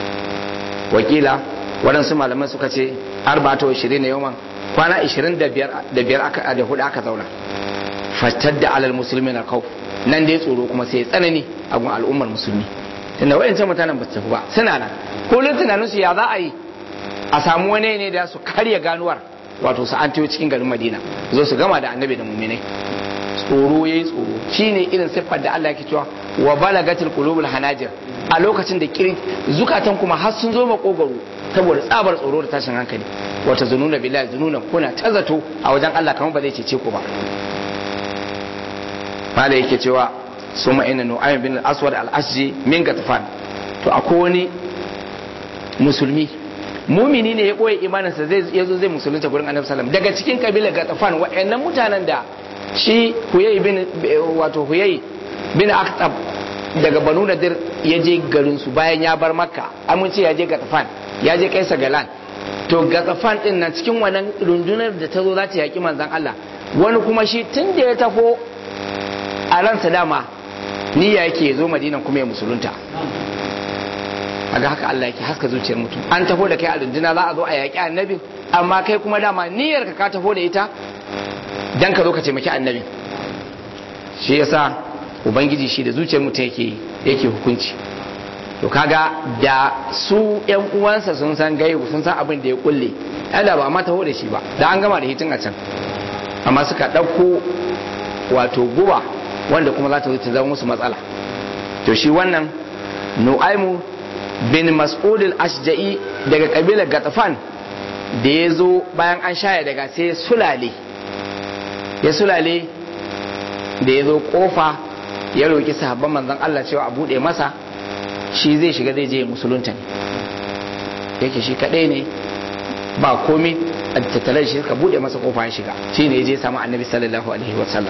wakila waɗansu malaman suka ce arba ta ishirin na yawan kwana ishirin da biyar aka da hudu aka zauna fatar da alal musulmi na kau nan dai tsoro kuma sai tsanani a gun al'ummar musulmi tunda wayancan mutanen ba su tafi ba suna nan kullum tunanin su ya za a yi a samu wani ne da su karya ganuwar wato su an cikin garin madina zo su gama da annabi da muminai tsoro yayi tsoro shine irin siffar da Allah yake cewa wa balagatil qulubul hanajir a lokacin da kiri zukatan kuma har sun zo makogaro saboda tsabar tsoro da tashin hankali wata zununa billahi zununan kuna ta zato a wajen Allah kamar ba zai cece ku ba mala yake cewa suma ina nu'aym bin al-aswad al-asji min gatfan to akwai wani musulmi mumini ne ya boye imaninsa zai yazo zai musulunta gurin annabi sallam daga cikin kabilar gatfan wa'annan mutanen da shi huyay bin wato huyay bin aktab daga banu nadir ya je garin su bayan ya bar makka amince ya je gatfan ya je kaisa galan to gatfan din nan cikin wannan rundunar da ta zo za ta yaki manzon Allah wani kuma shi tun da ya tafo a ransa dama niyya yake zo madinan kuma ya musulunta aga haka Allah yake haska zuciyar mutum an taho da kai a runduna za a zo a yaƙi annabi amma kai kuma dama niyyar ka ka taho da ita dan ka zo ka taimaki annabi shi yasa ubangiji shi da zuciyar mutum yake yake hukunci to kaga da su yan uwansa sun san gaibu sun san abin da ya kulle da ba ma taho da shi ba da an gama da hitin a can amma suka ɗauko wato guba wanda kuma za ta zo ta zama musu matsala to shi wannan nu'aimu bin mas'ud al-ashja'i daga kabilar gatafan da ya zo bayan an shaya daga sai sulale ya sulale da ya zo kofa ya roki sahabban manzon Allah cewa a bude masa shi zai shiga zai je musulunta ne yake shi kadai ne ba komai a tattare shi ka bude masa kofa ya shiga shi ne ya je samu annabi sallallahu alaihi wasallam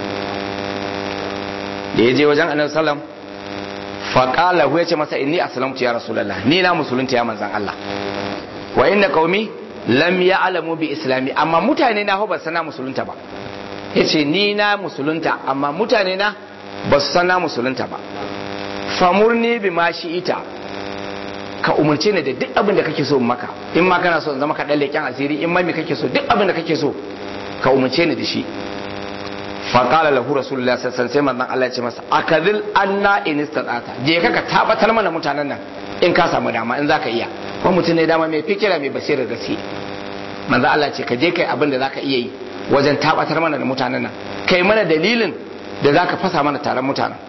da ya je wajen annabi sallam faƙala ya ce masa inni aslamtu ya rasulullah ni na musulunta ya manzan Allah wa inna qaumi lam ya'lamu bi islami amma mutane na ba sana musulunta ba yace ni na musulunta amma mutane na ba su sana musulunta ba famurni bi ma ita ka umarce ni da duk abin da kake so in maka in ma kana so in zama ka dan leken asiri in ma me kake so duk abin da kake so ka umarce ni da shi faƙala lahu rasulullah sassan sai manzon Allah ya ce masa akadil anna in istata'ata je ka ka tabbatar mana mutanen nan in ka samu dama in zaka iya ko mutum ne dama mai fikira mai basirar gaske manzon Allah ce ka je kai abin da zaka iya yi wajen tabbatar mana da mutanen nan kai mana dalilin da zaka fasa mana taron mutanen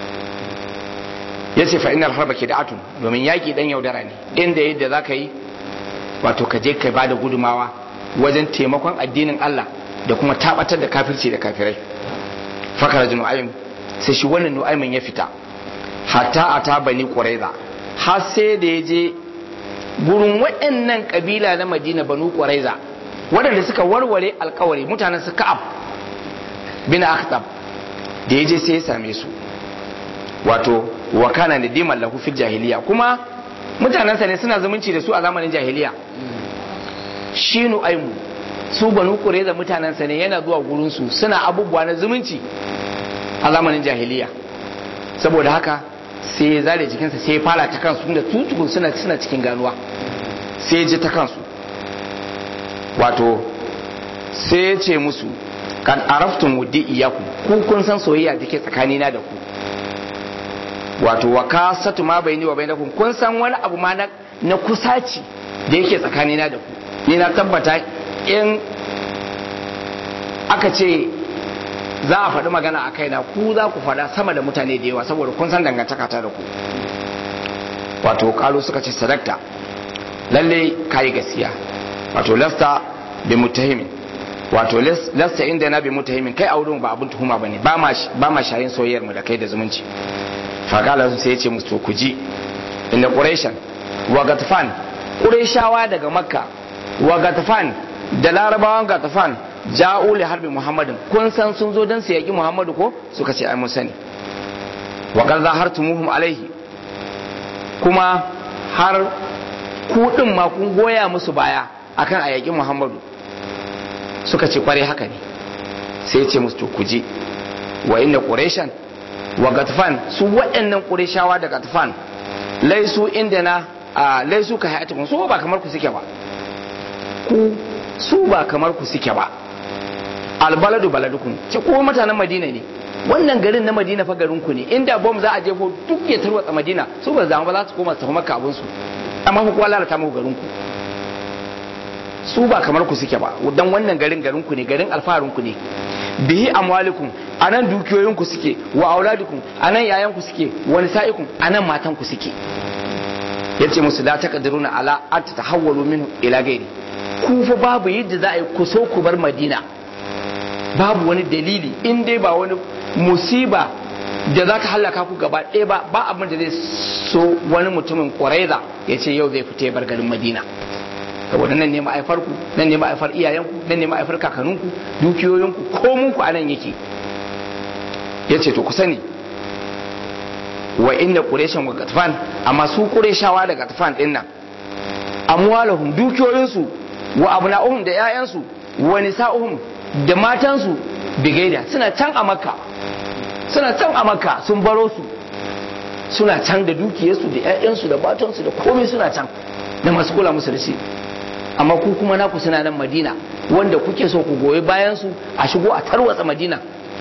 yace fa innal harba kid'atun domin yaki dan yaudara ne inda yadda zaka yi wato ka je kai bada gudumawa wajen taimakon addinin Allah da kuma tabatar da kafirci da kafirai fakara ji nu'aym sai shi wannan nu'aymin ya fita hatta ata bani quraiza har sai da ya je gurin waɗannan kabila na madina banu quraiza waɗanda suka warware alkawari mutanen su ka'ab bin akhtab da ya je sai ya same su wato wa kana nadiman lahu fil jahiliya kuma mutanensa ne suna zumunci da su a zamanin jahiliya shi nu'aimu su banu da mutanensa ne yana zuwa gurinsu suna abubuwa na zumunci a zamanin jahiliya saboda haka sai ya zare jikinsa sai ya fara ta kansu tunda tutukun suna suna cikin ganuwa sai ya ji ta kansu wato sai ya ce musu kan araftun wuddi iyaku ku kun san soyayya da ke tsakanina da ku wato wa kasatu ma bayni wa bainakum kun san wani abu ma na, na kusaci da yake tsakanina da ku ni na tabbata in aka ce za a faɗi magana a kaina ku za ku faɗa sama da mutane da yawa saboda kun san dangantaka ta da ku wato kalu suka ce sadakta lalle kayi gaskiya wato lasta bi mutahimin wato lasta inda na bi mutahimin kai a wurin ba abun tuhuma bane ba ma ba ma shayin soyayyar mu da kai da zumunci faqala sai ya ce musu ku ji inda quraishan wa gatfan quraishawa daga makka wa gatfan da larabawan gatfan ja'u li harbi muhammadin kun san sun zo dan su yaki muhammadu ko suka ce ai mun sani wa qad zahartumuhum alaihi kuma har ku din ma kun goya musu baya akan a yaki muhammadu suka ce kware haka ne sai ya ce musu to ku je wa inna quraishan wa gatfan su waɗannan qurayshawa da gatfan laisu inda na a laisu ka hayatukum su ba kamar ku suke ba ku su ba kamar ku suke ba albaladu baladukum ce ko mutanen madina ne wannan garin na madina fa garin ku ne inda bom za a jefo duk ya tarwatsa madina su ba zama ba za su koma su tafi makka abin su amma ku kuwa lalata muku garin ku su ba kamar ku suke ba dan wannan garin garin ku ne garin alfaharin ku ne bihi amwalikum anan dukiyoyin ku suke wa auladukum anan yayan ku suke wa nisaikum anan matan ku suke yace musu la taqdiruna ala at tahawwalu minhu ila gairi ku fa babu yadda za a yi ku so ku bar madina babu wani dalili in dai ba wani musiba da za ta hallaka ku gaba ɗaya ba ba abin da zai so wani mutumin ƙwaraiza ya ce yau zai fita ya bar garin madina saboda nan ne ma'aifar ku nan ne ma'aifar iyayenku nan ne ma'aifar kakanninku dukiyoyinku komunku a nan yake ya ce to ku sani wa inda ƙureshin wa gatfan amma su ƙureshawa da gatfan ɗin nan amwalahum dukiyoyinsu wa abna'uhum da 'ya'yansu wa nisa'uhum da matansu bigaida suna can a makka suna can a makka sun baro su suna can da dukiyarsu da 'ya'yansu da matansu da komai suna can da masu kula musu da shi amma ku kuma naku suna nan madina wanda kuke so ku goyi bayan su a shigo a tarwatsa madina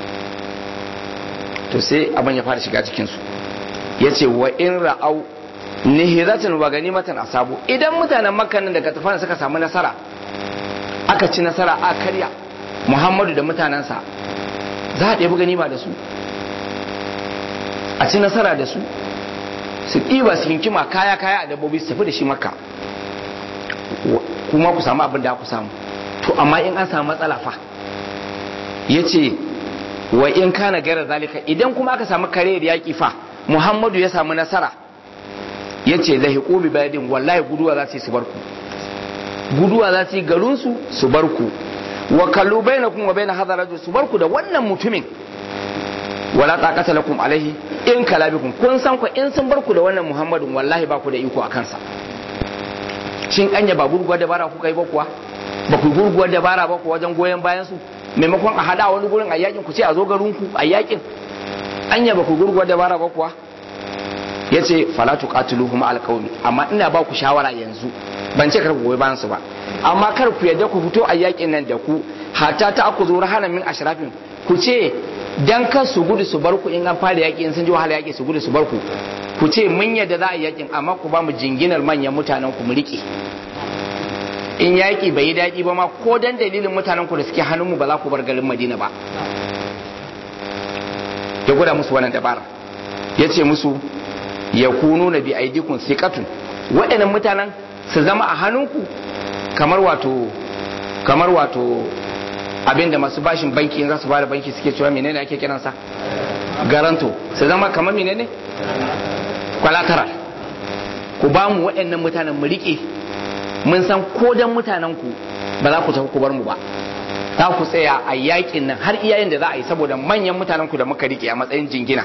to sai abin ya fara shiga cikin su yace wa in ra'au nihiratan wa ganimatan asabu idan mutanen makka nan daga tafana suka samu nasara aka ci nasara a karya muhammadu da mutanensa za a ɗebi ganima da su a ci nasara da su su ɗiba su hinkima kaya kaya a dabbobi su tafi da shi makka kuma ku samu abin da ku samu to amma in an samu matsala fa ya ce wa in kana gara zalika idan kuma aka samu kare da yaƙi fa muhammadu ya samu nasara ya ce lahi ƙobi bayadin wallahi guduwa za su yi su bar ku guduwa za su yi garinsu su bar ku wa kallu baina kun wa baina hadha rajul su bar ku da wannan mutumin wala taqata lakum alaihi in kalabikum kun san ku in sun bar ku da wannan muhammadin wallahi ba ku da iko a kansa shin anya ba gurguwar dabara kuka yi ba kuwa ba ku gurguwar dabara ba ku wajen goyon bayan su maimakon a hada wani gurin a yakin ku ce a zo garin ku a yakin anya ba ku gurguwar dabara ba kuwa yace fala tuqatiluhum alqawmi amma ina ba ku shawara yanzu ban ce kar ku goyi bayan su ba amma kar ku yadda ku fito a yakin nan da ku hatta ta aku zo rahana min ashrafin ku ce dan kar su gudu su bar ku in an fara yaki in sun ji wahala yaki su gudu su bar ku ku ce mun yadda za a yi yakin amma ku ba mu jinginar manyan mutanen ku mu rike in yaki bai yi daɗi ba ma ko dan dalilin mutanen ku da suke hannun mu ba za ku bar garin Madina ba ya gwada musu wannan dabara ya ce musu ya kunu na bi aidikun siqatun waɗannan mutanen su zama a hannunku kamar wato kamar wato abinda masu bashin banki za su bada banki suke cewa menene ake kiransa garanto su zama kamar menene collateral ku ba mu waɗannan mutanen mu riƙe mun san ko dan mutanen ku ba za ku tafi ku bar mu ba za ku tsaya a yakin nan har iyayen da za a yi saboda manyan mutanen ku da muka rike a matsayin jingina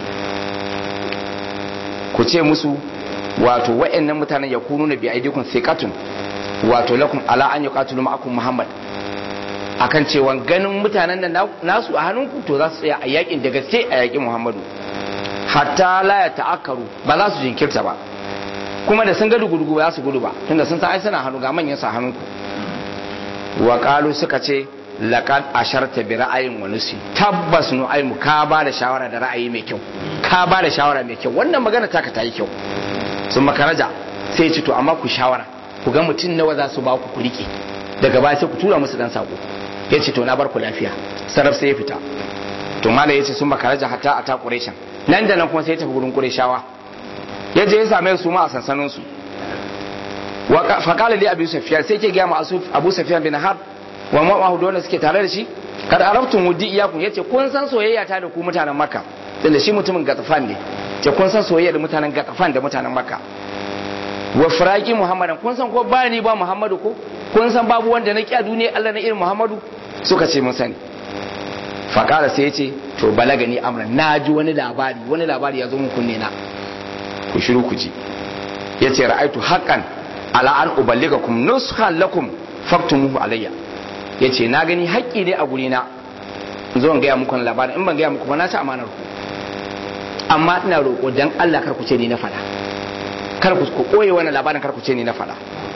ku ce musu wato wa'annan mutanen ya kunu na bi aidikun thiqatun wato lakum ala an yuqatilu ma'akum muhammad akan cewa ganin mutanen nan nasu a hannunku to za su tsaya a yakin da gaske a yakin muhammadu hatta la ya ta'akkaru ba za su jinkirta ba kuma da sun ga dugudugu ba za su gudu ba tunda sun san ai suna hannu ga manyan sa hannunku wa qalu suka ce laqad asharta bi ra'ayin wa nusi tabbas nu ai mu ka ba da shawara da ra'ayi mai kyau ka ba da shawara mai kyau wannan magana taka ta yi kyau sun makaraja sai ci to amma ku shawara ku ga mutum nawa za su ba ku ku rike daga baya sai ku tura musu dan sako ya ce to na bar ku lafiya sarraf sai ya fita to mala ya ce sun makaraja hatta a ta quraishan nan da nan kuma sai ya tafi gurin qurayshawa ya je ya same su ma a sansanin su wa faqala li abi sufyan sai ke ga ma abu sufyan bin harb wa ma'ahu dole suke tare da shi kada arabtum wudi iyakum yace kun san soyayya ta da ku mutanen makka tunda shi mutumin gatafan ne ce kun san soyayya da mutanen gatafan da mutanen makka wa firaki muhammadan kun san ko ba ni ba muhammadu ko kun san babu wanda na ki a duniya Allah na irin muhammadu suka ce mun sani fakara sai yace to balaga ni amran na ji wani labari wani labari ya zo mun kunne na ku shiru ku ji yace ra'aitu haqqan ala an uballigakum nushan lakum faktumuhu alayya yace na gani haƙƙi ne a guri na zo in gaya muku labarin in ban gaya muku ba na ci amanar ku amma ina roƙo dan Allah kar ku ce ni na faɗa kar ku koye wannan labarin kar ku ce ni na faɗa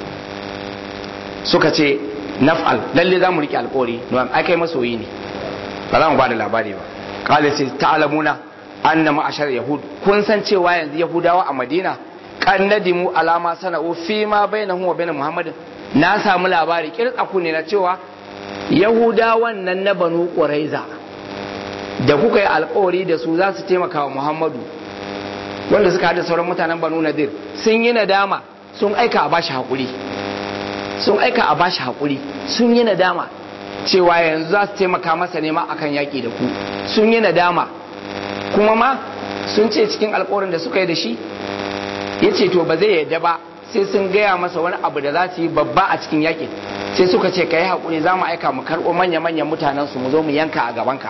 suka ce naf'al lalle za mu riƙe alƙawari don ai kai masoyi ne ba za mu ba da labari ba kala ce ta'lamuna anna ma'ashar yahud kun san cewa yanzu yahudawa a madina kan nadimu alama sana'u fi ma bainahu wa bain muhammadin na samu labari kirtsaku ne na cewa yahudawan nan na banu quraiza da kuka yi alkawari da su za su taimaka wa muhammadu wanda suka haɗa sauran mutanen banu nadir sun yi nadama sun aika a bashi haƙuri sun aika a bashi haƙuri sun yi nadama cewa yanzu za su taimaka masa nema akan yaƙi da ku sun yi nadama kuma ma sun ce cikin alkawarin da suka yi da shi ya ce to ba zai yadda ba sai sun gaya masa wani abu da za su yi babba a cikin yaƙin sai suka ce ka yi haƙuri za mu aika mu karɓo manya-manyan mutanen su mu zo mu yanka a gabanka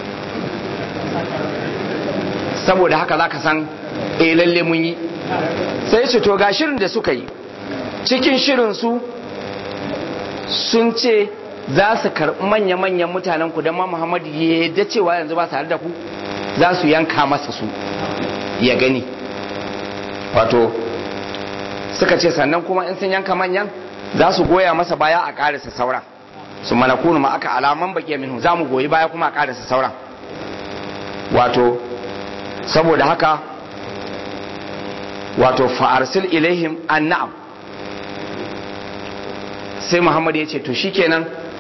saboda haka za ka san eh lalle mun yi sai ce to ga shirin da suka yi cikin shirin su sun ce za su karɓi manya-manyan mutanen ku don ma muhammadu ya yadda cewa yanzu ba tare da ku za su yanka masa su ya gani wato suka ce sannan kuma in sun yanka manyan za su goya masa baya a ƙarisa sauran su mana kunu ma aka alaman baki minhu za mu goyi baya kuma a ƙarisa sauran wato saboda haka wato fa'arsil ilaihim an na'am sai muhammad ya ce to shikenan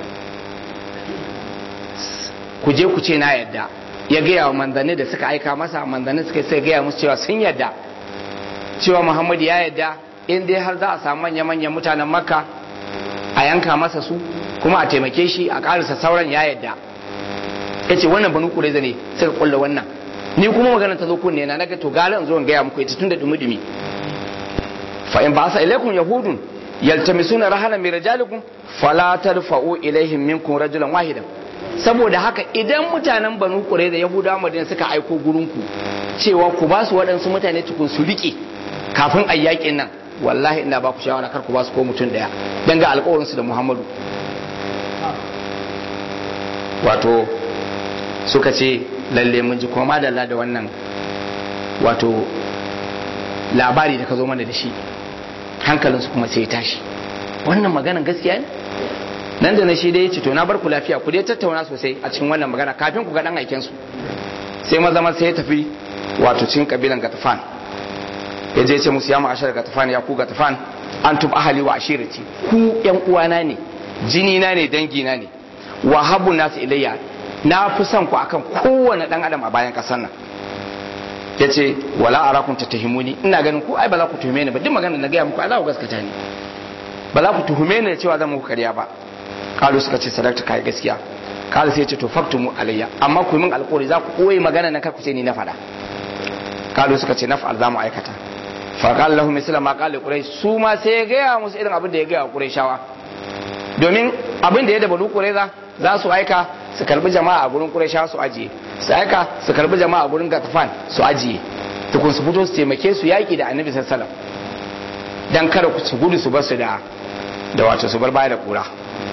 ku je ku ce na yadda ya gaya wa manzanni da suka aika masa manzanni suka sai gaya musu cewa sun yadda cewa muhammad ya yadda in dai har za a samu manya-manyan mutanen makka a yanka masa su kuma a taimake shi a karisa sauran ya yadda ya ce wannan banu kureza ne suka kulla wannan ni kuma magana ta zo kunne na naga to gara in zo in gaya muku ita tun da dumi-dumi fa in ba sa ilaikum yahudun yaltamisuna rahana min rijalikum fala tarfa'u ilaihim minkum rajulan wahidan saboda haka idan mutanen banu kure da yahudawa madina suka aiko gurinku cewa ku ba su waɗansu mutane tukun su riƙe kafin a yaƙin nan wallahi ina ba ku shawara kar ku ba su ko mutum ɗaya don ga alƙawarinsu da muhammadu wato suka ce lalle mun ji kuma madalla da wannan wato labari da ka zo mana da shi hankalinsu kuma sai ya tashi wannan maganan gaskiya ne nan da na shi dai ya ce to na bar ku lafiya ku dai tattauna sosai a cikin wannan magana kafin ku ga dan aiken su sai maza maza sai ya tafi wato cikin kabilan gatafan ya je ce musu ya ma'ashar gatafan ya ku gatafan an tub ahali wa ashirati ku yan uwana ne jini na ne dangi na ne wa habu nasu ilayya na fi son ku akan kowane dan adam a bayan kasar nan ya ce wala arakun tattahimuni ina ganin ku ai ba za ku tuhume ni ba duk magana na gaya muku ai za ku gaskata ni ba za ku tuhume ni da cewa zan muku karya ba kalu suka ce sadakta kai gaskiya kalu sai ya ce to faktumu alayya amma ku min alƙawari za ku koyi magana nan kar ku ce ni na faɗa kalu suka ce naf'al za mu aikata fa qala lahum misla ma qala quraish su ma sai ya gaya musu irin abin da ya gaya qurayshawa domin abin da ya da banu qurayza za su aika su karbi jama'a a gurin qurayshawa su ajiye su aika su karbi jama'a a gurin gatafan su ajiye tukun su fito su taimake su yaki da annabi sallallahu alaihi wasallam dan kada su gudu su bar su da da wato su bar baya da kura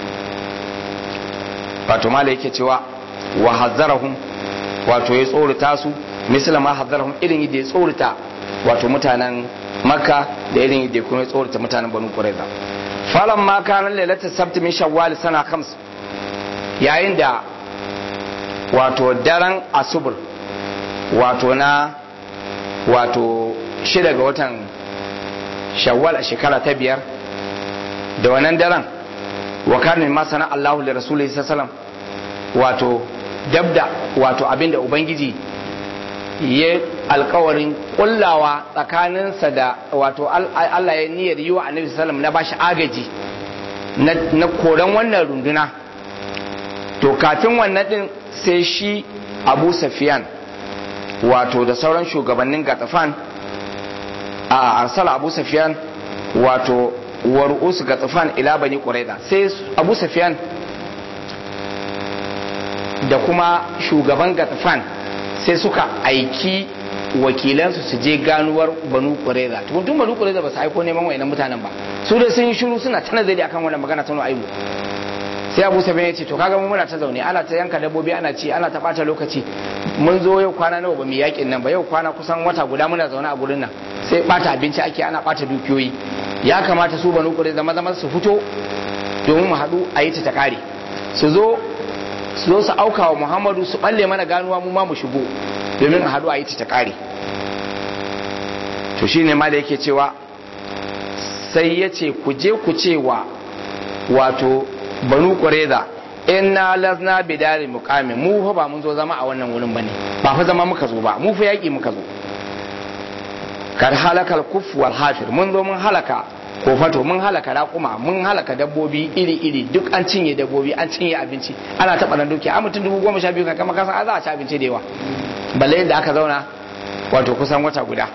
wato mala yake cewa wa hazzarahum wato ya tsorata su misali ma hazzarahum irin yadda ya tsorata wato mutanen makka da irin yadda kuma ya tsorata mutanen banu qurayza falan ma kana lailatul sabt min shawwal sana khams yayin da wato daren asubur wato na wato shida ga watan shawwal a shekara ta biyar da wannan daren wa kana ma sana Allahu li rasulihi sallallahu wato dabda wato abinda ubangiji ya alkawarin kullawa tsakaninsa da wato Allah ya niyyar yi wa annabi sallallahu na bashi agaji na koran wannan runduna to kafin wannan din sai shi Abu Sufyan wato da sauran shugabannin Gatafan a arsala Abu Sufyan wato wa ru'us Gatafan ila bani Qurayza sai Abu Sufyan da kuma shugaban Gatafan sai suka aiki wakilansu su je ganuwar banu kureza tun banu kureza ba su aiko neman wayannan mutanen ba su da sun yi shiru suna ta nazari akan wannan magana ta aibu sai abu sabi ya ce to kaga mu muna ta zaune ana ta yanka dabbobi ana ci ana ta bata lokaci mun zo yau kwana nawa ba mu yakin nan ba yau kwana kusan wata guda muna zaune a gurin nan sai bata abinci ake ana bata dukiyoyi ya kamata su banu kureza maza maza su fito domin mu haɗu a yi ta ta kare su zo su zo su auka wa muhammadu su balle mana ganuwa mu ma mu shigo domin a haɗu a yi ta kare to shi ne ma da yake cewa sai ya ce ku je ku ce wa wato banu ƙwareza inna lazna bidari muqamin mu fa ba mun zo zama a wannan wurin bane ba fa zama muka zo ba mu fa yaƙi muka zo kar halakal kuf wal hafir mun zo mun halaka ko fato mun halaka raƙuma mun halaka dabbobi iri-iri duk an cinye dabbobi an cinye abinci ana taɓa nan dukiya a mutum dubu goma sha biyu kama kasan a za a ci abinci da yawa balle yadda aka zauna wato kusan wata guda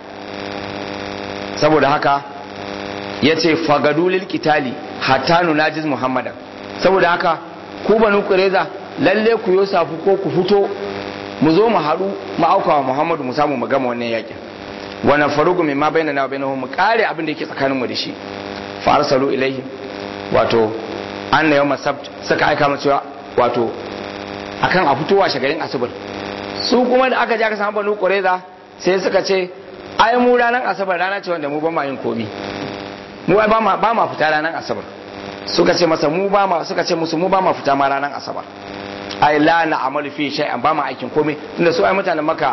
saboda haka ya ce fagadu lil kitali hatta nunajiz muhammadan saboda haka ku banu kureza lalle ku yo safu ko ku fito mu zo mu haɗu mu auka wa muhammadu mu samu mu gama wannan yakin wani farugu mai ma bayyana na bayyana mu kare abin da yake tsakaninmu da shi fa arsalu ilaihi wato anna yawma sabt suka aika mu cewa wato akan a fitowa shagarin asibir su kuma da aka je aka samu banu qureza sai suka ce ai mu ranar asabar rana ce wanda mu ba ma yin komi mu ai ba ma ba ma fita ranar asabar suka ce masa mu ba ma suka ce musu mu ba ma fita ma ranar asabar ai la na amalu fi shay'an ba ma aikin komai tunda su ai mutanen maka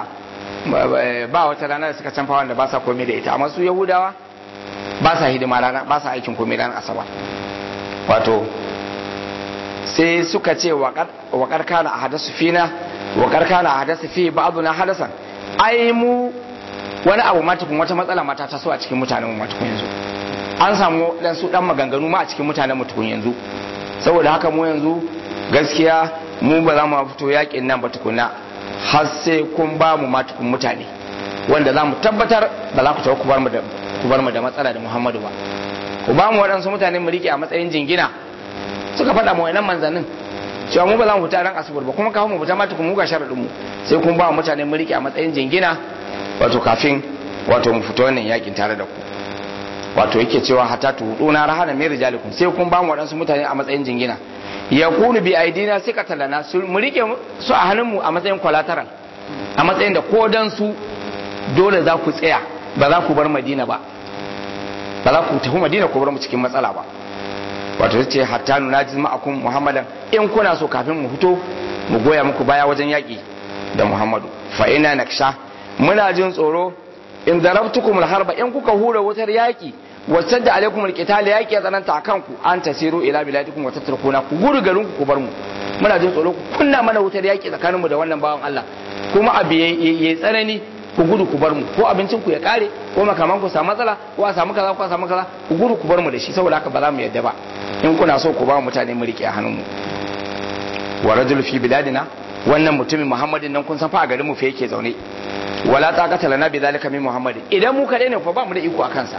ba wata rana da suka canfa wanda ba sa komai da ita amma su yahudawa ba sa hidima rana ba sa aikin komai ranar asabar wato sai suka ce wa karkana a hadasu fina wa karkana a hadasu fi ba'adu na hadasan ai mu wani abu matukun wata matsala mata ta so a cikin mutanen mu matukun yanzu an samu dan su dan maganganu ma a cikin mutanen mutukun yanzu saboda haka mu yanzu gaskiya mu ba za mu fito yakin nan ba tukuna har sai kun ba mu matukun mutane wanda za mu tabbatar ba za ku taɓa ku bar mu da matsala da muhammadu ba ku ba mu waɗansu mutane mu rike a matsayin jingina suka faɗa mu wa'annan manzannin cewa mu ba za mu fita ran asibir ba kuma kafin mu fita matukun mu ga sharaɗin mu sai kun ba mu mutane mu rike a matsayin jingina wato kafin wato mu fita wannan yakin tare da ku wato yake cewa hatta tu na rahana mai rijalikum sai kun ba mu waɗansu mutane a matsayin jingina ya kunu bi aidina sai ka talana su mu rike su a hannunmu a matsayin collateral a matsayin da ko dan su dole za ku tsaya ba za ku bar madina ba ba za ku tafi madina ku bar mu cikin matsala ba wato ce hatta nuna ma'akum muhammadan in kuna so kafin mu fito mu goya muku baya wajen yaƙi da muhammadu fa ina naksha muna jin tsoro in darabtukum harba in kuka hura wutar yaƙi wacce da alaikum alqital yaki ya tsananta akan ku an tasiru ila biladikum wa tatrukuna ku gudu garin ku ku bar mu muna jin tsoro ku kunna mana wutar yaki tsakanin mu da wannan bawan Allah kuma abu yayi tsanani ku gudu ku bar mu ko abincin ku ya kare ko makaman ku samu matsala ko a samu kaza ko a samu kaza ku gudu ku bar mu da shi saboda haka ba za mu yadda ba in kuna so ku ba mutane mu rike a hannun mu wa rajul fi biladina wannan mutumin muhammadin nan kun san fa a garin mu fa yake zaune wala taqata lana bi zalika min muhammadin idan mu kadai ne fa ba mu da iko a kansa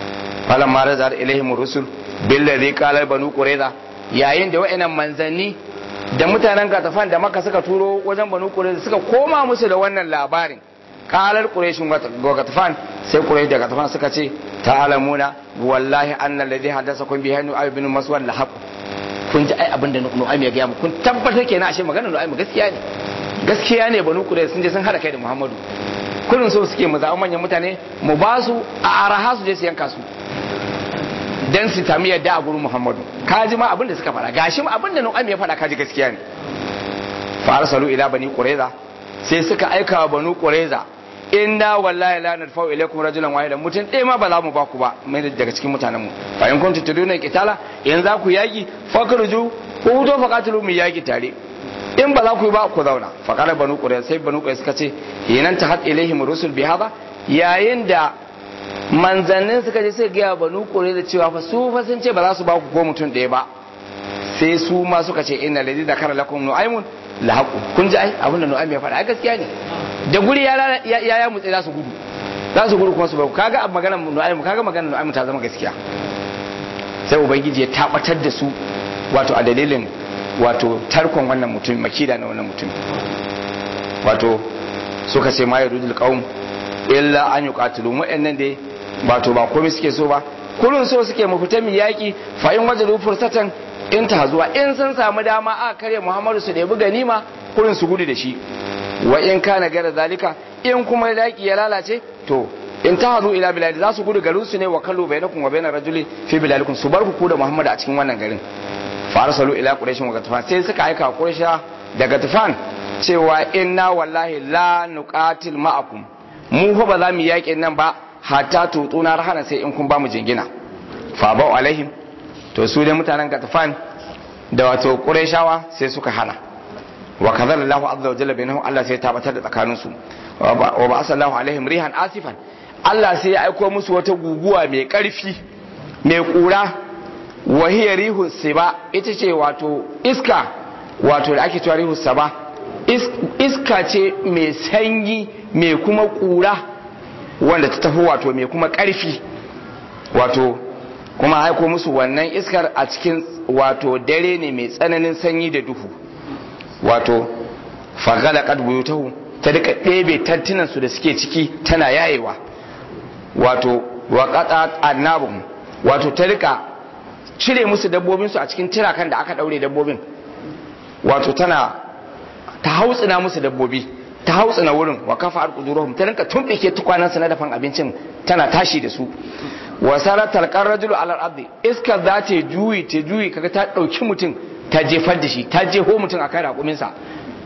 falan ma razar ilaihim rusul billadhi qala banu qurayza yayin da wa'annan manzanni da mutanen gatafan da maka suka turo wajen banu qurayza suka koma musu da wannan labarin kalar quraishin ga gatafan sai quraish da gatafan suka ce ta'alamuna wallahi anna alladhi hadathakum bihi nu'ay bin maswad lahaq kun ji ai abinda nu'aym ya ga mu kun tabbatar kenan ashe maganar nu'aym gaskiya ne gaskiya ne banu quraysh sun je sun hada kai da muhammadu kullun so suke mu zaɓi manyan mutane mu ba su a araha su je su yanka su dan su tami yadda a gurin Muhammadu kaji ma abin da suka fara gashi ma abin da Nu'aym ya fara kaji gaskiya ne fa arsalu ila bani qurayza sai suka aika wa banu qurayza inna wallahi la nadfa'u ilaykum rajulan wahidan mutun ɗaya ma ba za mu ba ku ba mai daga cikin mutanen mu fa in kuntum tuduna qitala in za ku yaki fakruju ku hudo faqatulu mu yaki tare in ba za ku yi ba ku zauna fa qala banu qurayza sai banu qurayza suka ce hinan ta had ilaihim rusul bi hada yayin da manzannin suka je sai gaya banu kore da cewa fa su fa sun ce ba za su ba ku ko mutum ɗaya ba sai su ma suka ce inna ladhi dakara lakum nu'aymun la haqu kun ji ai abin da nu'aym ya faɗa ai gaskiya ne da guri ya ya ya mutse za su gudu za su gudu kuma su ba kaga a maganar nu'aym kaga maganar nu'aym ta zama gaskiya sai ubangiji ya tabatar da su wato a dalilin wato tarkon wannan mutum makida na wannan mutum wato suka ce ma yarudul qaum illa an yuqatilu wa'annan dai ba to ba komai suke so ba kullun so suke mu fita mu yaki fa in wajadu fursatan in ta zuwa in sun samu dama a kare Muhammadu su ɗebi ganima kullun su gudu da shi wa in kana gara zalika in kuma yaki ya lalace to in ta hazu ila bilad za su gudu garin su ne wa kallu bainakum wa bainar rajuli fi bilalikum su bar ku da Muhammadu a cikin wannan garin fa arsalu ila quraish wa gatafan sai suka aika quraisha daga tufan cewa inna wallahi la nuqatil ma'akum mu fa ba za mu yaƙi nan ba hatta tutuna rahana sai in kun ba mu jingina fa ba'u alaihim to su dai mutanen gatafan da wato qurayshawa sai suka hana wa kadhara Allah azza wa jalla bainahum Allah sai ya tabbatar da tsakanin su wa ba asallahu alaihim rihan asifan Allah sai ya aiko musu wata guguwa mai karfi mai kura wa hiya rihu siba ita ce wato iska wato da ake cewa rihu saba iska ce mai sanyi mai kuma kura wanda ta tafi wato mai kuma karfi wato kuma haiko musu wannan iskar a cikin wato dare ne mai tsananin sanyi da duhu wato fagala kadbuyutahu ta duka ɗebe tantunan su da suke ciki tana yayewa wato waƙaɗa annabun wato ta rika cire musu dabbobinsu a cikin tirakan da aka ɗaure dabbobin wato tana ta hautsina musu dabbobi ta hautsina wurin wa kafa alquduruhum ta rinka tumbike tukwanan su na dafan abincin tana tashi da su wa sarat talqar rajulu ala al-ardi iska za ta juyi ta juyi kaga ta dauki mutum ta jefar da shi ta jeho mutum akan raƙumin sa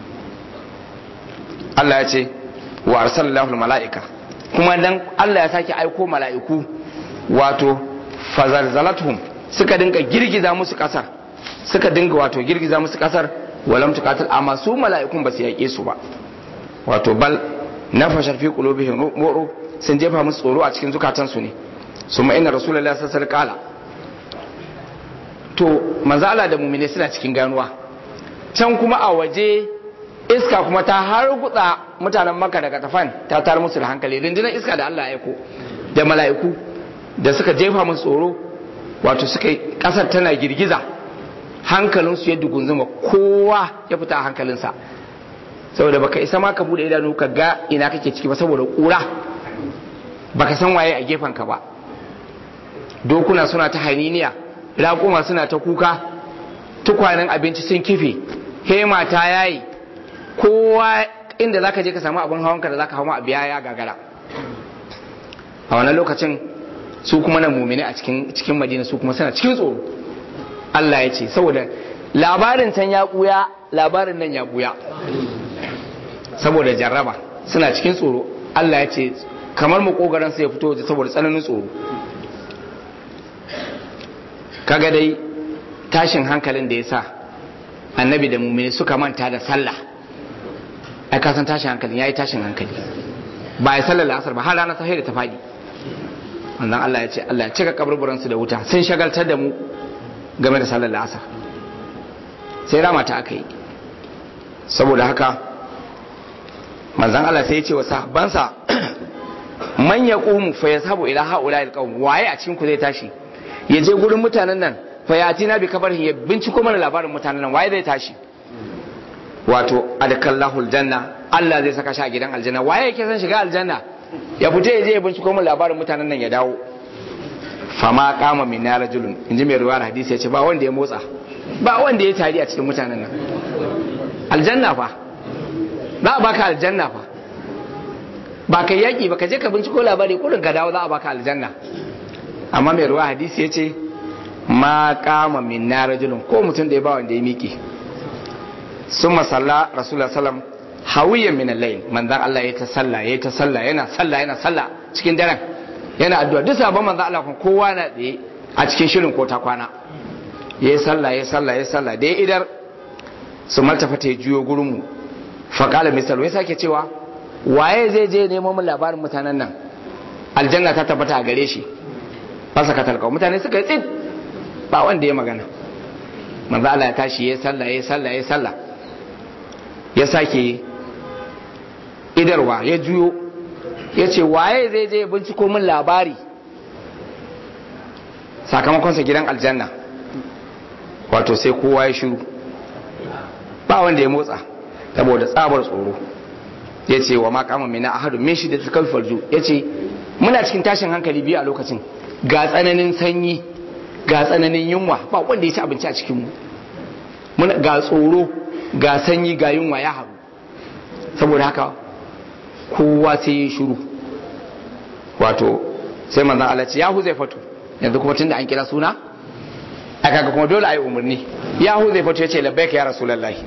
Allah ya ce wa arsalallahu al-mala'ika kuma dan Allah ya sake aiko mala'iku wato fazalzalatuhum suka dinga girgiza musu kasar suka dinga wato girgiza musu kasar walam tuqatil amma su mala'ikun ba su yaƙe su ba wato bal nafashar fi qulubihim ru'u sun jefa musu tsoro a cikin zukatansu ne summa inna rasulullahi sallallahu alaihi wasallam to manzo Allah da mu'mine suna cikin ganuwa can kuma a waje iska kuma ta har gutsa mutanen Makka daga tafan ta tar musu da hankali rundunar iska da Allah ya aiko da mala'iku da suka jefa musu tsoro wato suka kasar tana girgiza hankalinsu ya dugunzuma kowa ya fita a hankalinsa saboda baka isa ma ka bude idanu ka ga ina kake ciki ba saboda kura baka san waye a gefen ka ba dokuna suna ta haniniya raƙuma suna ta kuka tukwanen abinci sun kife hema ta yayi kowa inda zaka je ka samu abin hawanka da zaka hawa a biya ya gagara a wannan lokacin su kuma na mumine a cikin cikin madina su kuma suna cikin tsoro Allah ya ce saboda labarin can ya buya labarin nan ya buya saboda jarraba suna cikin tsoro Allah ya ce kamar makogaran sai ya fito saboda tsananin tsoro kaga dai tashin hankalin da ya sa annabi da mumini suka manta da sallah ai kasan tashin hankalin ya yi tashin hankali ba ya sallar la'asar ba har ranar sahih da ta faɗi wannan Allah ya ce Allah ya cika kaburburansu da wuta sun shagaltar da mu game da sallar la'asar sai rama ta aka yi saboda haka manzan Allah sai ya ce wa sahabbansa man ya ƙumu fa ya sabu ila ha'ula alƙawm waye a cikin ku zai tashi ya je gurin mutanen nan fa ya tina bi kabarin ya binciko mana labarin mutanen nan waye zai tashi wato adkallahu aljanna Allah zai saka shi a gidan aljanna waye yake son shiga aljanna ya fita ya je ya binciko mun labarin mutanen nan ya dawo fama kama min na rajulun inji mai ruwar hadisi ya ce ba wanda ya motsa ba wanda ya tari a cikin mutanen nan aljanna fa za a baka aljanna fa ba ka yaki ba ka je ka binciko labari kurin ka dawo za a baka aljanna amma mai ruwa hadisi ya ce ma kama min na rajulun ko mutum da ya ba wanda ya miƙe sun masalla rasulullah sallam hawiyan min al-layl manzan Allah ya ta sallah ya ta sallah yana sallah yana sallah cikin daren yana addu'a duk sabon manzan Allah kun kowa na tsaye a cikin shirin ko ta kwana yayi sallah yayi sallah yayi sallah da idar su maltafa ta juyo gurin mu fa qala misal wai sake cewa waye zai je nemo mun labarin mutanen nan aljanna ta tabbata a gare shi fasa ka talka mutane suka yi tsit ba wanda ya magana manzo Allah ya tashi yayi sallah yayi sallah yayi sallah ya sake idarwa ya juyo ya ce waye zai je binciko min labari sakamakonsa gidan aljanna wato sai kowa ya shiru ba wanda ya motsa saboda tsabar tsoro ya ce wa makama mai na ahadu min shi da ta kalfarju ya ce muna cikin tashin hankali biyu a lokacin ga tsananin sanyi ga tsananin yunwa ba wanda ya ci abinci a cikinmu ga tsoro ga sanyi ga yunwa ya haru saboda haka kowa sai ya shiru wato sai manzan Allah ce yahu zai fato yanzu kuma tunda an kira suna aka ga kuma dole a yi umarni yahu zai fato ya ce labbaika ya rasulallahi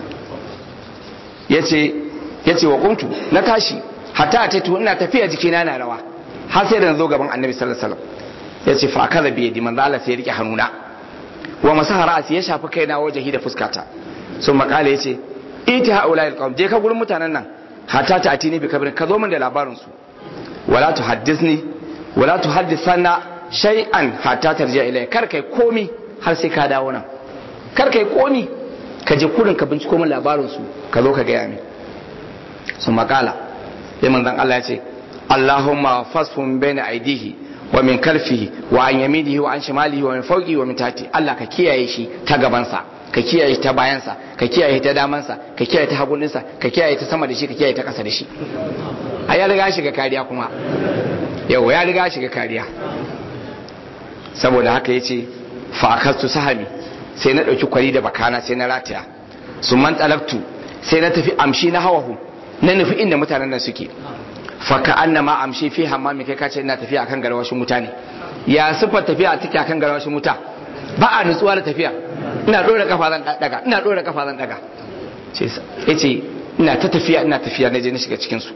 ya ce wa kuntu na tashi hatta a taitu ina tafiya jikina na rawa har sai da na zo gaban annabi sallallahu alaihi wasallam ya ce fa akaza bi yadi manzo Allah sai ya rike hannuna wa masaha ra'asi ya shafi kaina wajahi da fuskata sun makala ya ce iti haula alqawm je ka gurin mutanen nan hatta ta atini bi kabrin ka zo min da labarin su wala tuhaddisni wala tuhaddithana shay'an hatta tarji'a ilayya kar kai komi har sai ka dawo nan kar kai komi ka je kurin ka binciko min labarin su ka zo ka gaya min sun makala sai manzon Allah ya ce Allahumma fasfun baina aidihi wa min kalfihi wa an yaminihi wa an shimalihi wa min fawqi wa min tati Allah ka kiyaye shi ta gabansa ka kiyaye shi ta bayansa ka kiyaye ta damansa ka kiyaye ta haguninsa ka kiyaye ta sama da shi ka kiyaye ta ƙasa da shi a ya riga shiga kariya kuma yau ya riga shiga kariya saboda haka yace fa akastu sahami sai na dauki kwari da bakana sai na rataya sun man talabtu sai na tafi amshi na hawahu na nufi inda mutanen nan suke faka annama amshi fi hammami kai kace ina tafiya akan garwashin wuta ne ya sifar tafiya take akan garwashin wuta ba a nutsuwa da tafiya ina dora kafa zan daga ina dora kafa zan daga yace ina ta tafiya ina tafiya na je na shiga cikin su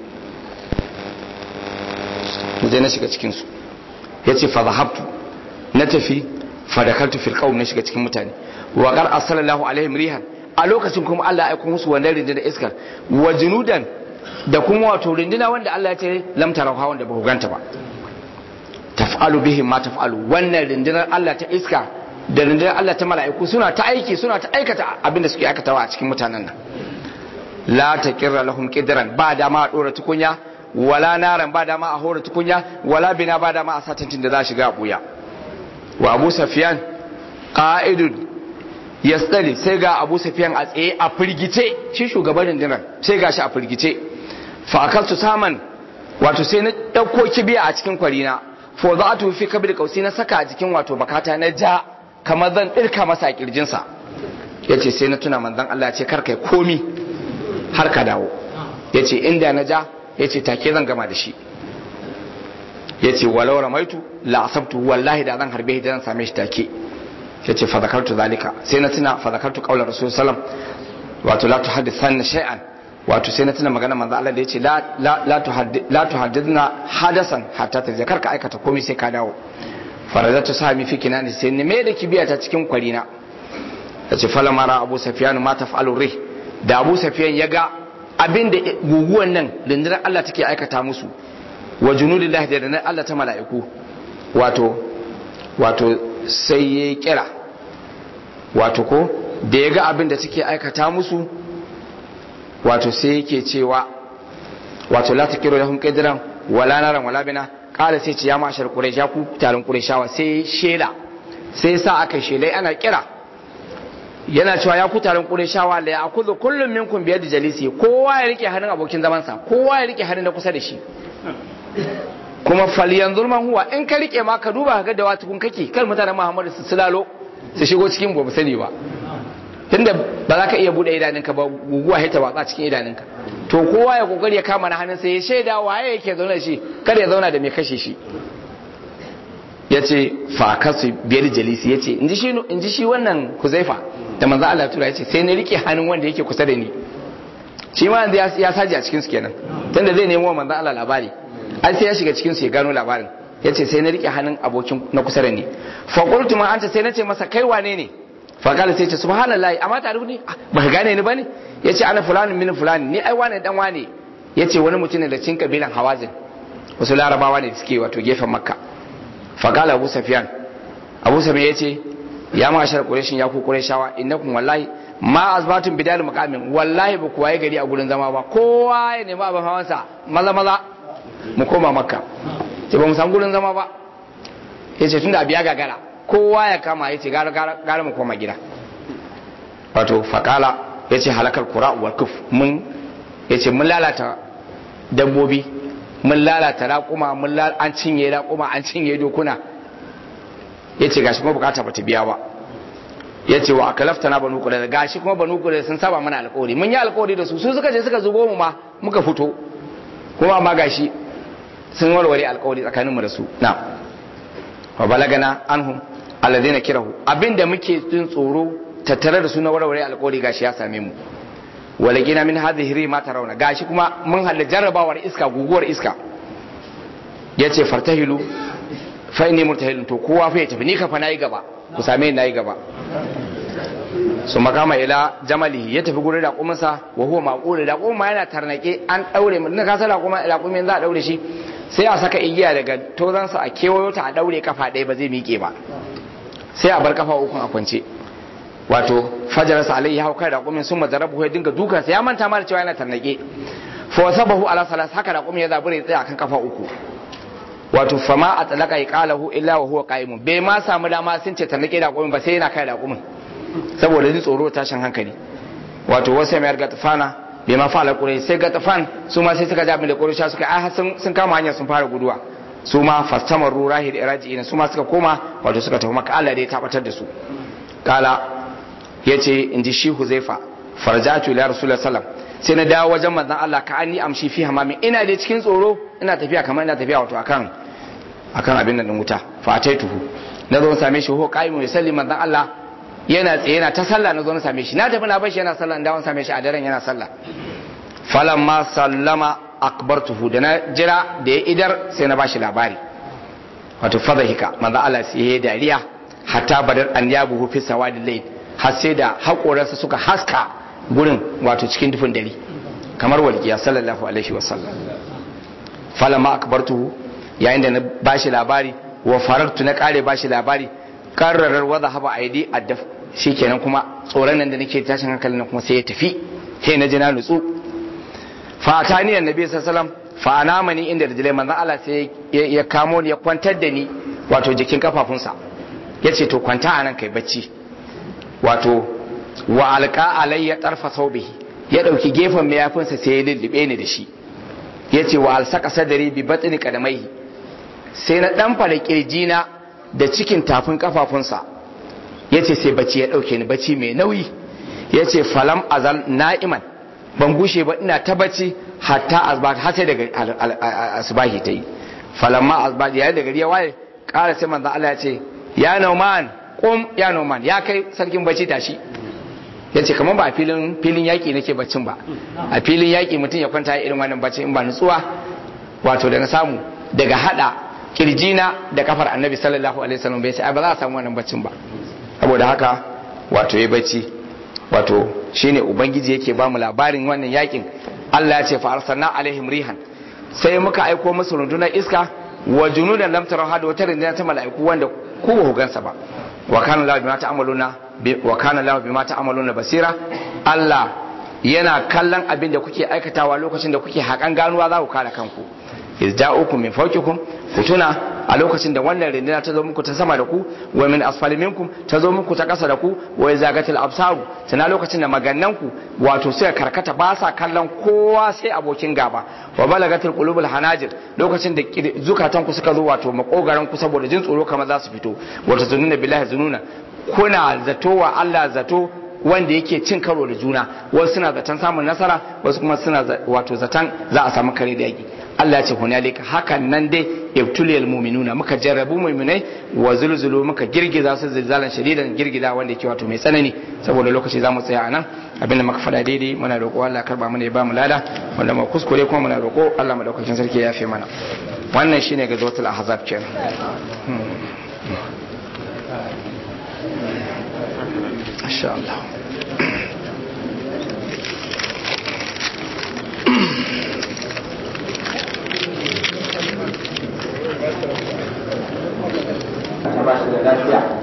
je na shiga cikin su yace fa zahabtu na tafi fa dakaltu fil qawm na shiga cikin mutane wa qad arsalallahu alaihim rihan a lokacin kuma Allah ya aika musu wannan rinjin iskar wa junudan da kuma wato rinduna wanda Allah ya ce lam tarauha wanda ba ku ganta ba taf'alu bihim ma taf'alu wannan rindunar Allah ta iska da rindunar Allah ta mala'iku suna ta aiki suna ta aikata abinda suke aikatawa a cikin mutanen nan la taqirra lahum qidran ba dama a dora tukunya wala naran ba dama a hora tukunya wala bina ba dama a satantin da za shiga a buya wa Abu Sufyan qa'idun yasdali sai ga Abu Sufyan a tsaye a firgice shi shugaban rundunar sai ga shi a firgice fa akaltu saman wato sai na dauko kibiya a cikin kwarina fa za'atu fi kabir kausi na saka a jikin wato bakata na ja kamar zan dirka masa a kirjinsa yace sai na tuna manzon Allah ya ce kar kai komi har ka dawo yace inda na ja yace take zan gama da shi yace walau ramaitu la asabtu wallahi da zan harbe shi da zan same shi take yace fa zakartu zalika sai na tuna fa zakartu qaular rasul sallam wato la tuhaddithanna shay'an wato sai na tuna magana manzo Allah da yace la la la tuhaddithna hadasan hatta ta zakar ka aikata komai sai ka dawo faradatu sami fi kinani sai ne me da kibiya ta cikin kwarina yace fala mara abu sufyan ma taf'alu rih da abu sufyan ya ga abin da guguwan nan rundunar Allah take aikata musu wa junudillahi da rundunar Allah ta mala'iku wato wato sai ya kira wato ko da ya ga abin da suke aikata musu wato sai yake cewa wato la takiru lahum qidran wala naran wala bina kala sai ce ya mashar quraisha ku tarin quraishawa sai shela sai sa aka shela ana kira yana cewa ya ku taron Qurayshawa la ya'khudhu kullum minkum bi yadi jalisi kowa ya rike hannun abokin zaman sa kowa ya rike hannun da kusa da shi kuma falyanzur man huwa in ka rike ma ka duba ga da wata kun kake kar mutanen Muhammadu su sulalo su shigo cikin ba sani ba tunda ba za ka iya bude idanunka ba guguwa ta watsa cikin idanunka to kowa ya kokari ya kama na hannun sai ya shaida waye yake zaune da shi kada ya zauna da mai kashe shi ya ce fa kasu biyar jalisi ya ce in ji shi wannan kuzaifa da manzo Allah tura ya ce sai na rike hannun wanda yake kusa da ni shi ma yanzu ya saji a cikin su kenan tunda zai nemo manzo Allah labari an sai ya shiga cikin su ya gano labarin ya ce sai na rike hannun abokin na kusa da ni fa qultu ma anta sai na ce masa kai wane ne fa kala sai ce subhanallahi amma ta rubuni ba ka gane ni bane ya ce ana fulani min fulani ni ai wane dan wane ya ce wani mutum ne da cin kabilan hawazin wasu larabawa ne suke wato gefen makka fa kala abu safiyan abu safiyan ya ce ya mashar qurayshin ya ku qurayshawa innakum wallahi ma azbatun bidal muqamin wallahi ba ku waye gari a gurin zama ba kowa ya nemi abin hawansa maza maza mu koma makka ce ba mu san gurin zama ba ya ce tunda abiya gagara kowa ya kama ya ce gara mu koma gida wato fakala ya ce halakar kura wal kuf mun ya ce mun lalata dabbobi mun lalata raƙuma mun an cinye raƙuma an cinye dokuna ya ce gashi kuma bukata ba ta biya ba ya ce wa akalafta na banu kudai gashi kuma banu kudai sun saba mana alƙawari mun yi alƙawari da su su suka je suka zubo mu ma muka fito kuma amma gashi sun warware alƙawari tsakaninmu da su na wa balagana anhum alladhina kirahu abinda muke jin tsoro tattare da su na warware alƙawari gashi ya same mu walagina min hadhihi ma tarawna gashi kuma mun halla jarrabawar iska guguwar iska yace fartahilu fa inni murtahilun to kowa fa ya tafi ni ka fa nayi gaba ku same ni nayi gaba su makama ila jamalihi ya tafi gurin raƙuminsa wa huwa maqul raƙuma yana tarnake an daure mun ka sala kuma raƙumin za a daure shi sai a saka igiya daga tozansa a kewayo ta a daure kafa ɗaya ba zai miƙe ba sai a bar kafa uku a kwance wato fajarsa alai ya hau kai raƙumin sun mazarabu ya dinga dukansa ya manta ma da cewa yana tarnake fa wasabahu ala salas haka raƙumin ya zabura ya tsaya kan kafa uku wato fama a talaka ya qalahu illa wa huwa qa'imun bai ma samu dama sun ce tarnake raƙumin ba sai yana kai raƙumin saboda ji tsoro tashin hankali wato wasu mai gatafana bai ma fa'ala ƙurai sai gatafan su ma sai suka ja da ƙurai suka ai sun kama hanyar sun fara guduwa su ma fastamar rurahi da iraji'ina su ma suka koma wato suka tafi maka Allah da ya tabbatar da su kala ya ce in ji shi huzaifa farjatu ila rasulullah sallam sai na dawo wajen manzon Allah ka anni amshi fi hamami ina da cikin tsoro ina tafiya kamar ina tafiya wato akan akan abin nan wuta fa tuhu na zo same shi ho qaimu yusalli manzon Allah yana tsaye yana ta sallah na zo na same shi na tafi na bashi yana sallah na dawo same shi a daren yana sallah falamma sallama akbartuhu da na jira da ya idar sai na bashi labari wato fadhika manzon Allah sai ya dariya hatta badar an yabuhu fi sawadil layl har sai da haƙoransa suka haska gurin wato cikin dufin dare kamar walƙiya sallallahu alaihi wasallam falama akbartuhu yayin da na bashi labari wa farartu na kare bashi labari karrarar wadda haba aidi addaf shikenan kuma tsoron nan da nake tashin hankalin nan kuma sai ya tafi sai na ji na nutsu fa atani annabi sallallahu alaihi wasallam fa anamani inda rijlai manzon Allah sai ya kamo ni ya kwantar da ni wato jikin kafafunsa yace to kwanta anan kai bacci wato wa alka alayya tarfa saubihi ya dauki gefen mayafinsa sai ya lullube ni da shi ya ce wa alsaka sadari bi batni kadamai sai na dan fara kirjina da cikin tafin kafafunsa ya ce sai bacci ya dauke ni bacci mai nauyi ya ce falam azal na'iman ban gushe ba ina ta bacci hatta azbat har sai daga asbahi ta yi falamma azbat yayin da gari ya waye ƙara sai manzo Allah ya ce ya nauman kum ya noman ya kai sarkin bacci tashi ya ce kamar ba a filin filin yaƙi nake baccin ba a filin yaƙi mutum ya kwanta irin wannan bacci in ba nutsuwa wato da na samu daga hada kirjina da kafar annabi sallallahu alaihi wasallam bai sai ba za a samu wannan baccin ba saboda haka wato ya bacci wato shine ubangiji yake ba mu labarin wannan yaƙin Allah ya ce fa arsalna alaihim rihan sai muka aiko musu rundunar iska wa junudan lam tarahu hada wata rundunar ta mala'iku wanda ku ba ku gansa ba wa kana lahu bima ta'maluna wa kana lahu bima ta'maluna basira Allah yana kallon abin da kuke aikatawa lokacin da kuke hakan ganuwa za ku kare kanku izda'ukum min fawqikum ku tuna a lokacin da wannan rindina ta zo muku ta sama da ku wa min asfali minkum ta zo muku ta kasa da ku wa zagatil absaru tana lokacin da magannan ku wato sai karkata ba sa kallon kowa sai abokin gaba wa balagatil qulubul hanajir lokacin da zukatan ku suka zo wato makogaran ku saboda jin tsoro kamar za su fito wato zununa billahi zununa kuna zato wa Allah zato wanda yake cin karo da juna wasu suna zaton samun nasara wasu kuma suna wato zaton za a samu kare da yaki Allah ya ce hunalika hakan nan dai ibtuliyal mu'minuna muka jarrabu mu'minai wa zulzulu muka girgiza su zilzalan shadidan girgiza wanda yake wato mai tsanani saboda lokaci za mu tsaya anan abinda muka faɗa daidai muna roƙo Allah karba mana ya ba mu lada wanda mu kuskure kuma muna roƙo Allah madaukakin sarki ya yafe mana wannan shine ga zuwatul ahzab kenan insha Allah ba shi da lafiya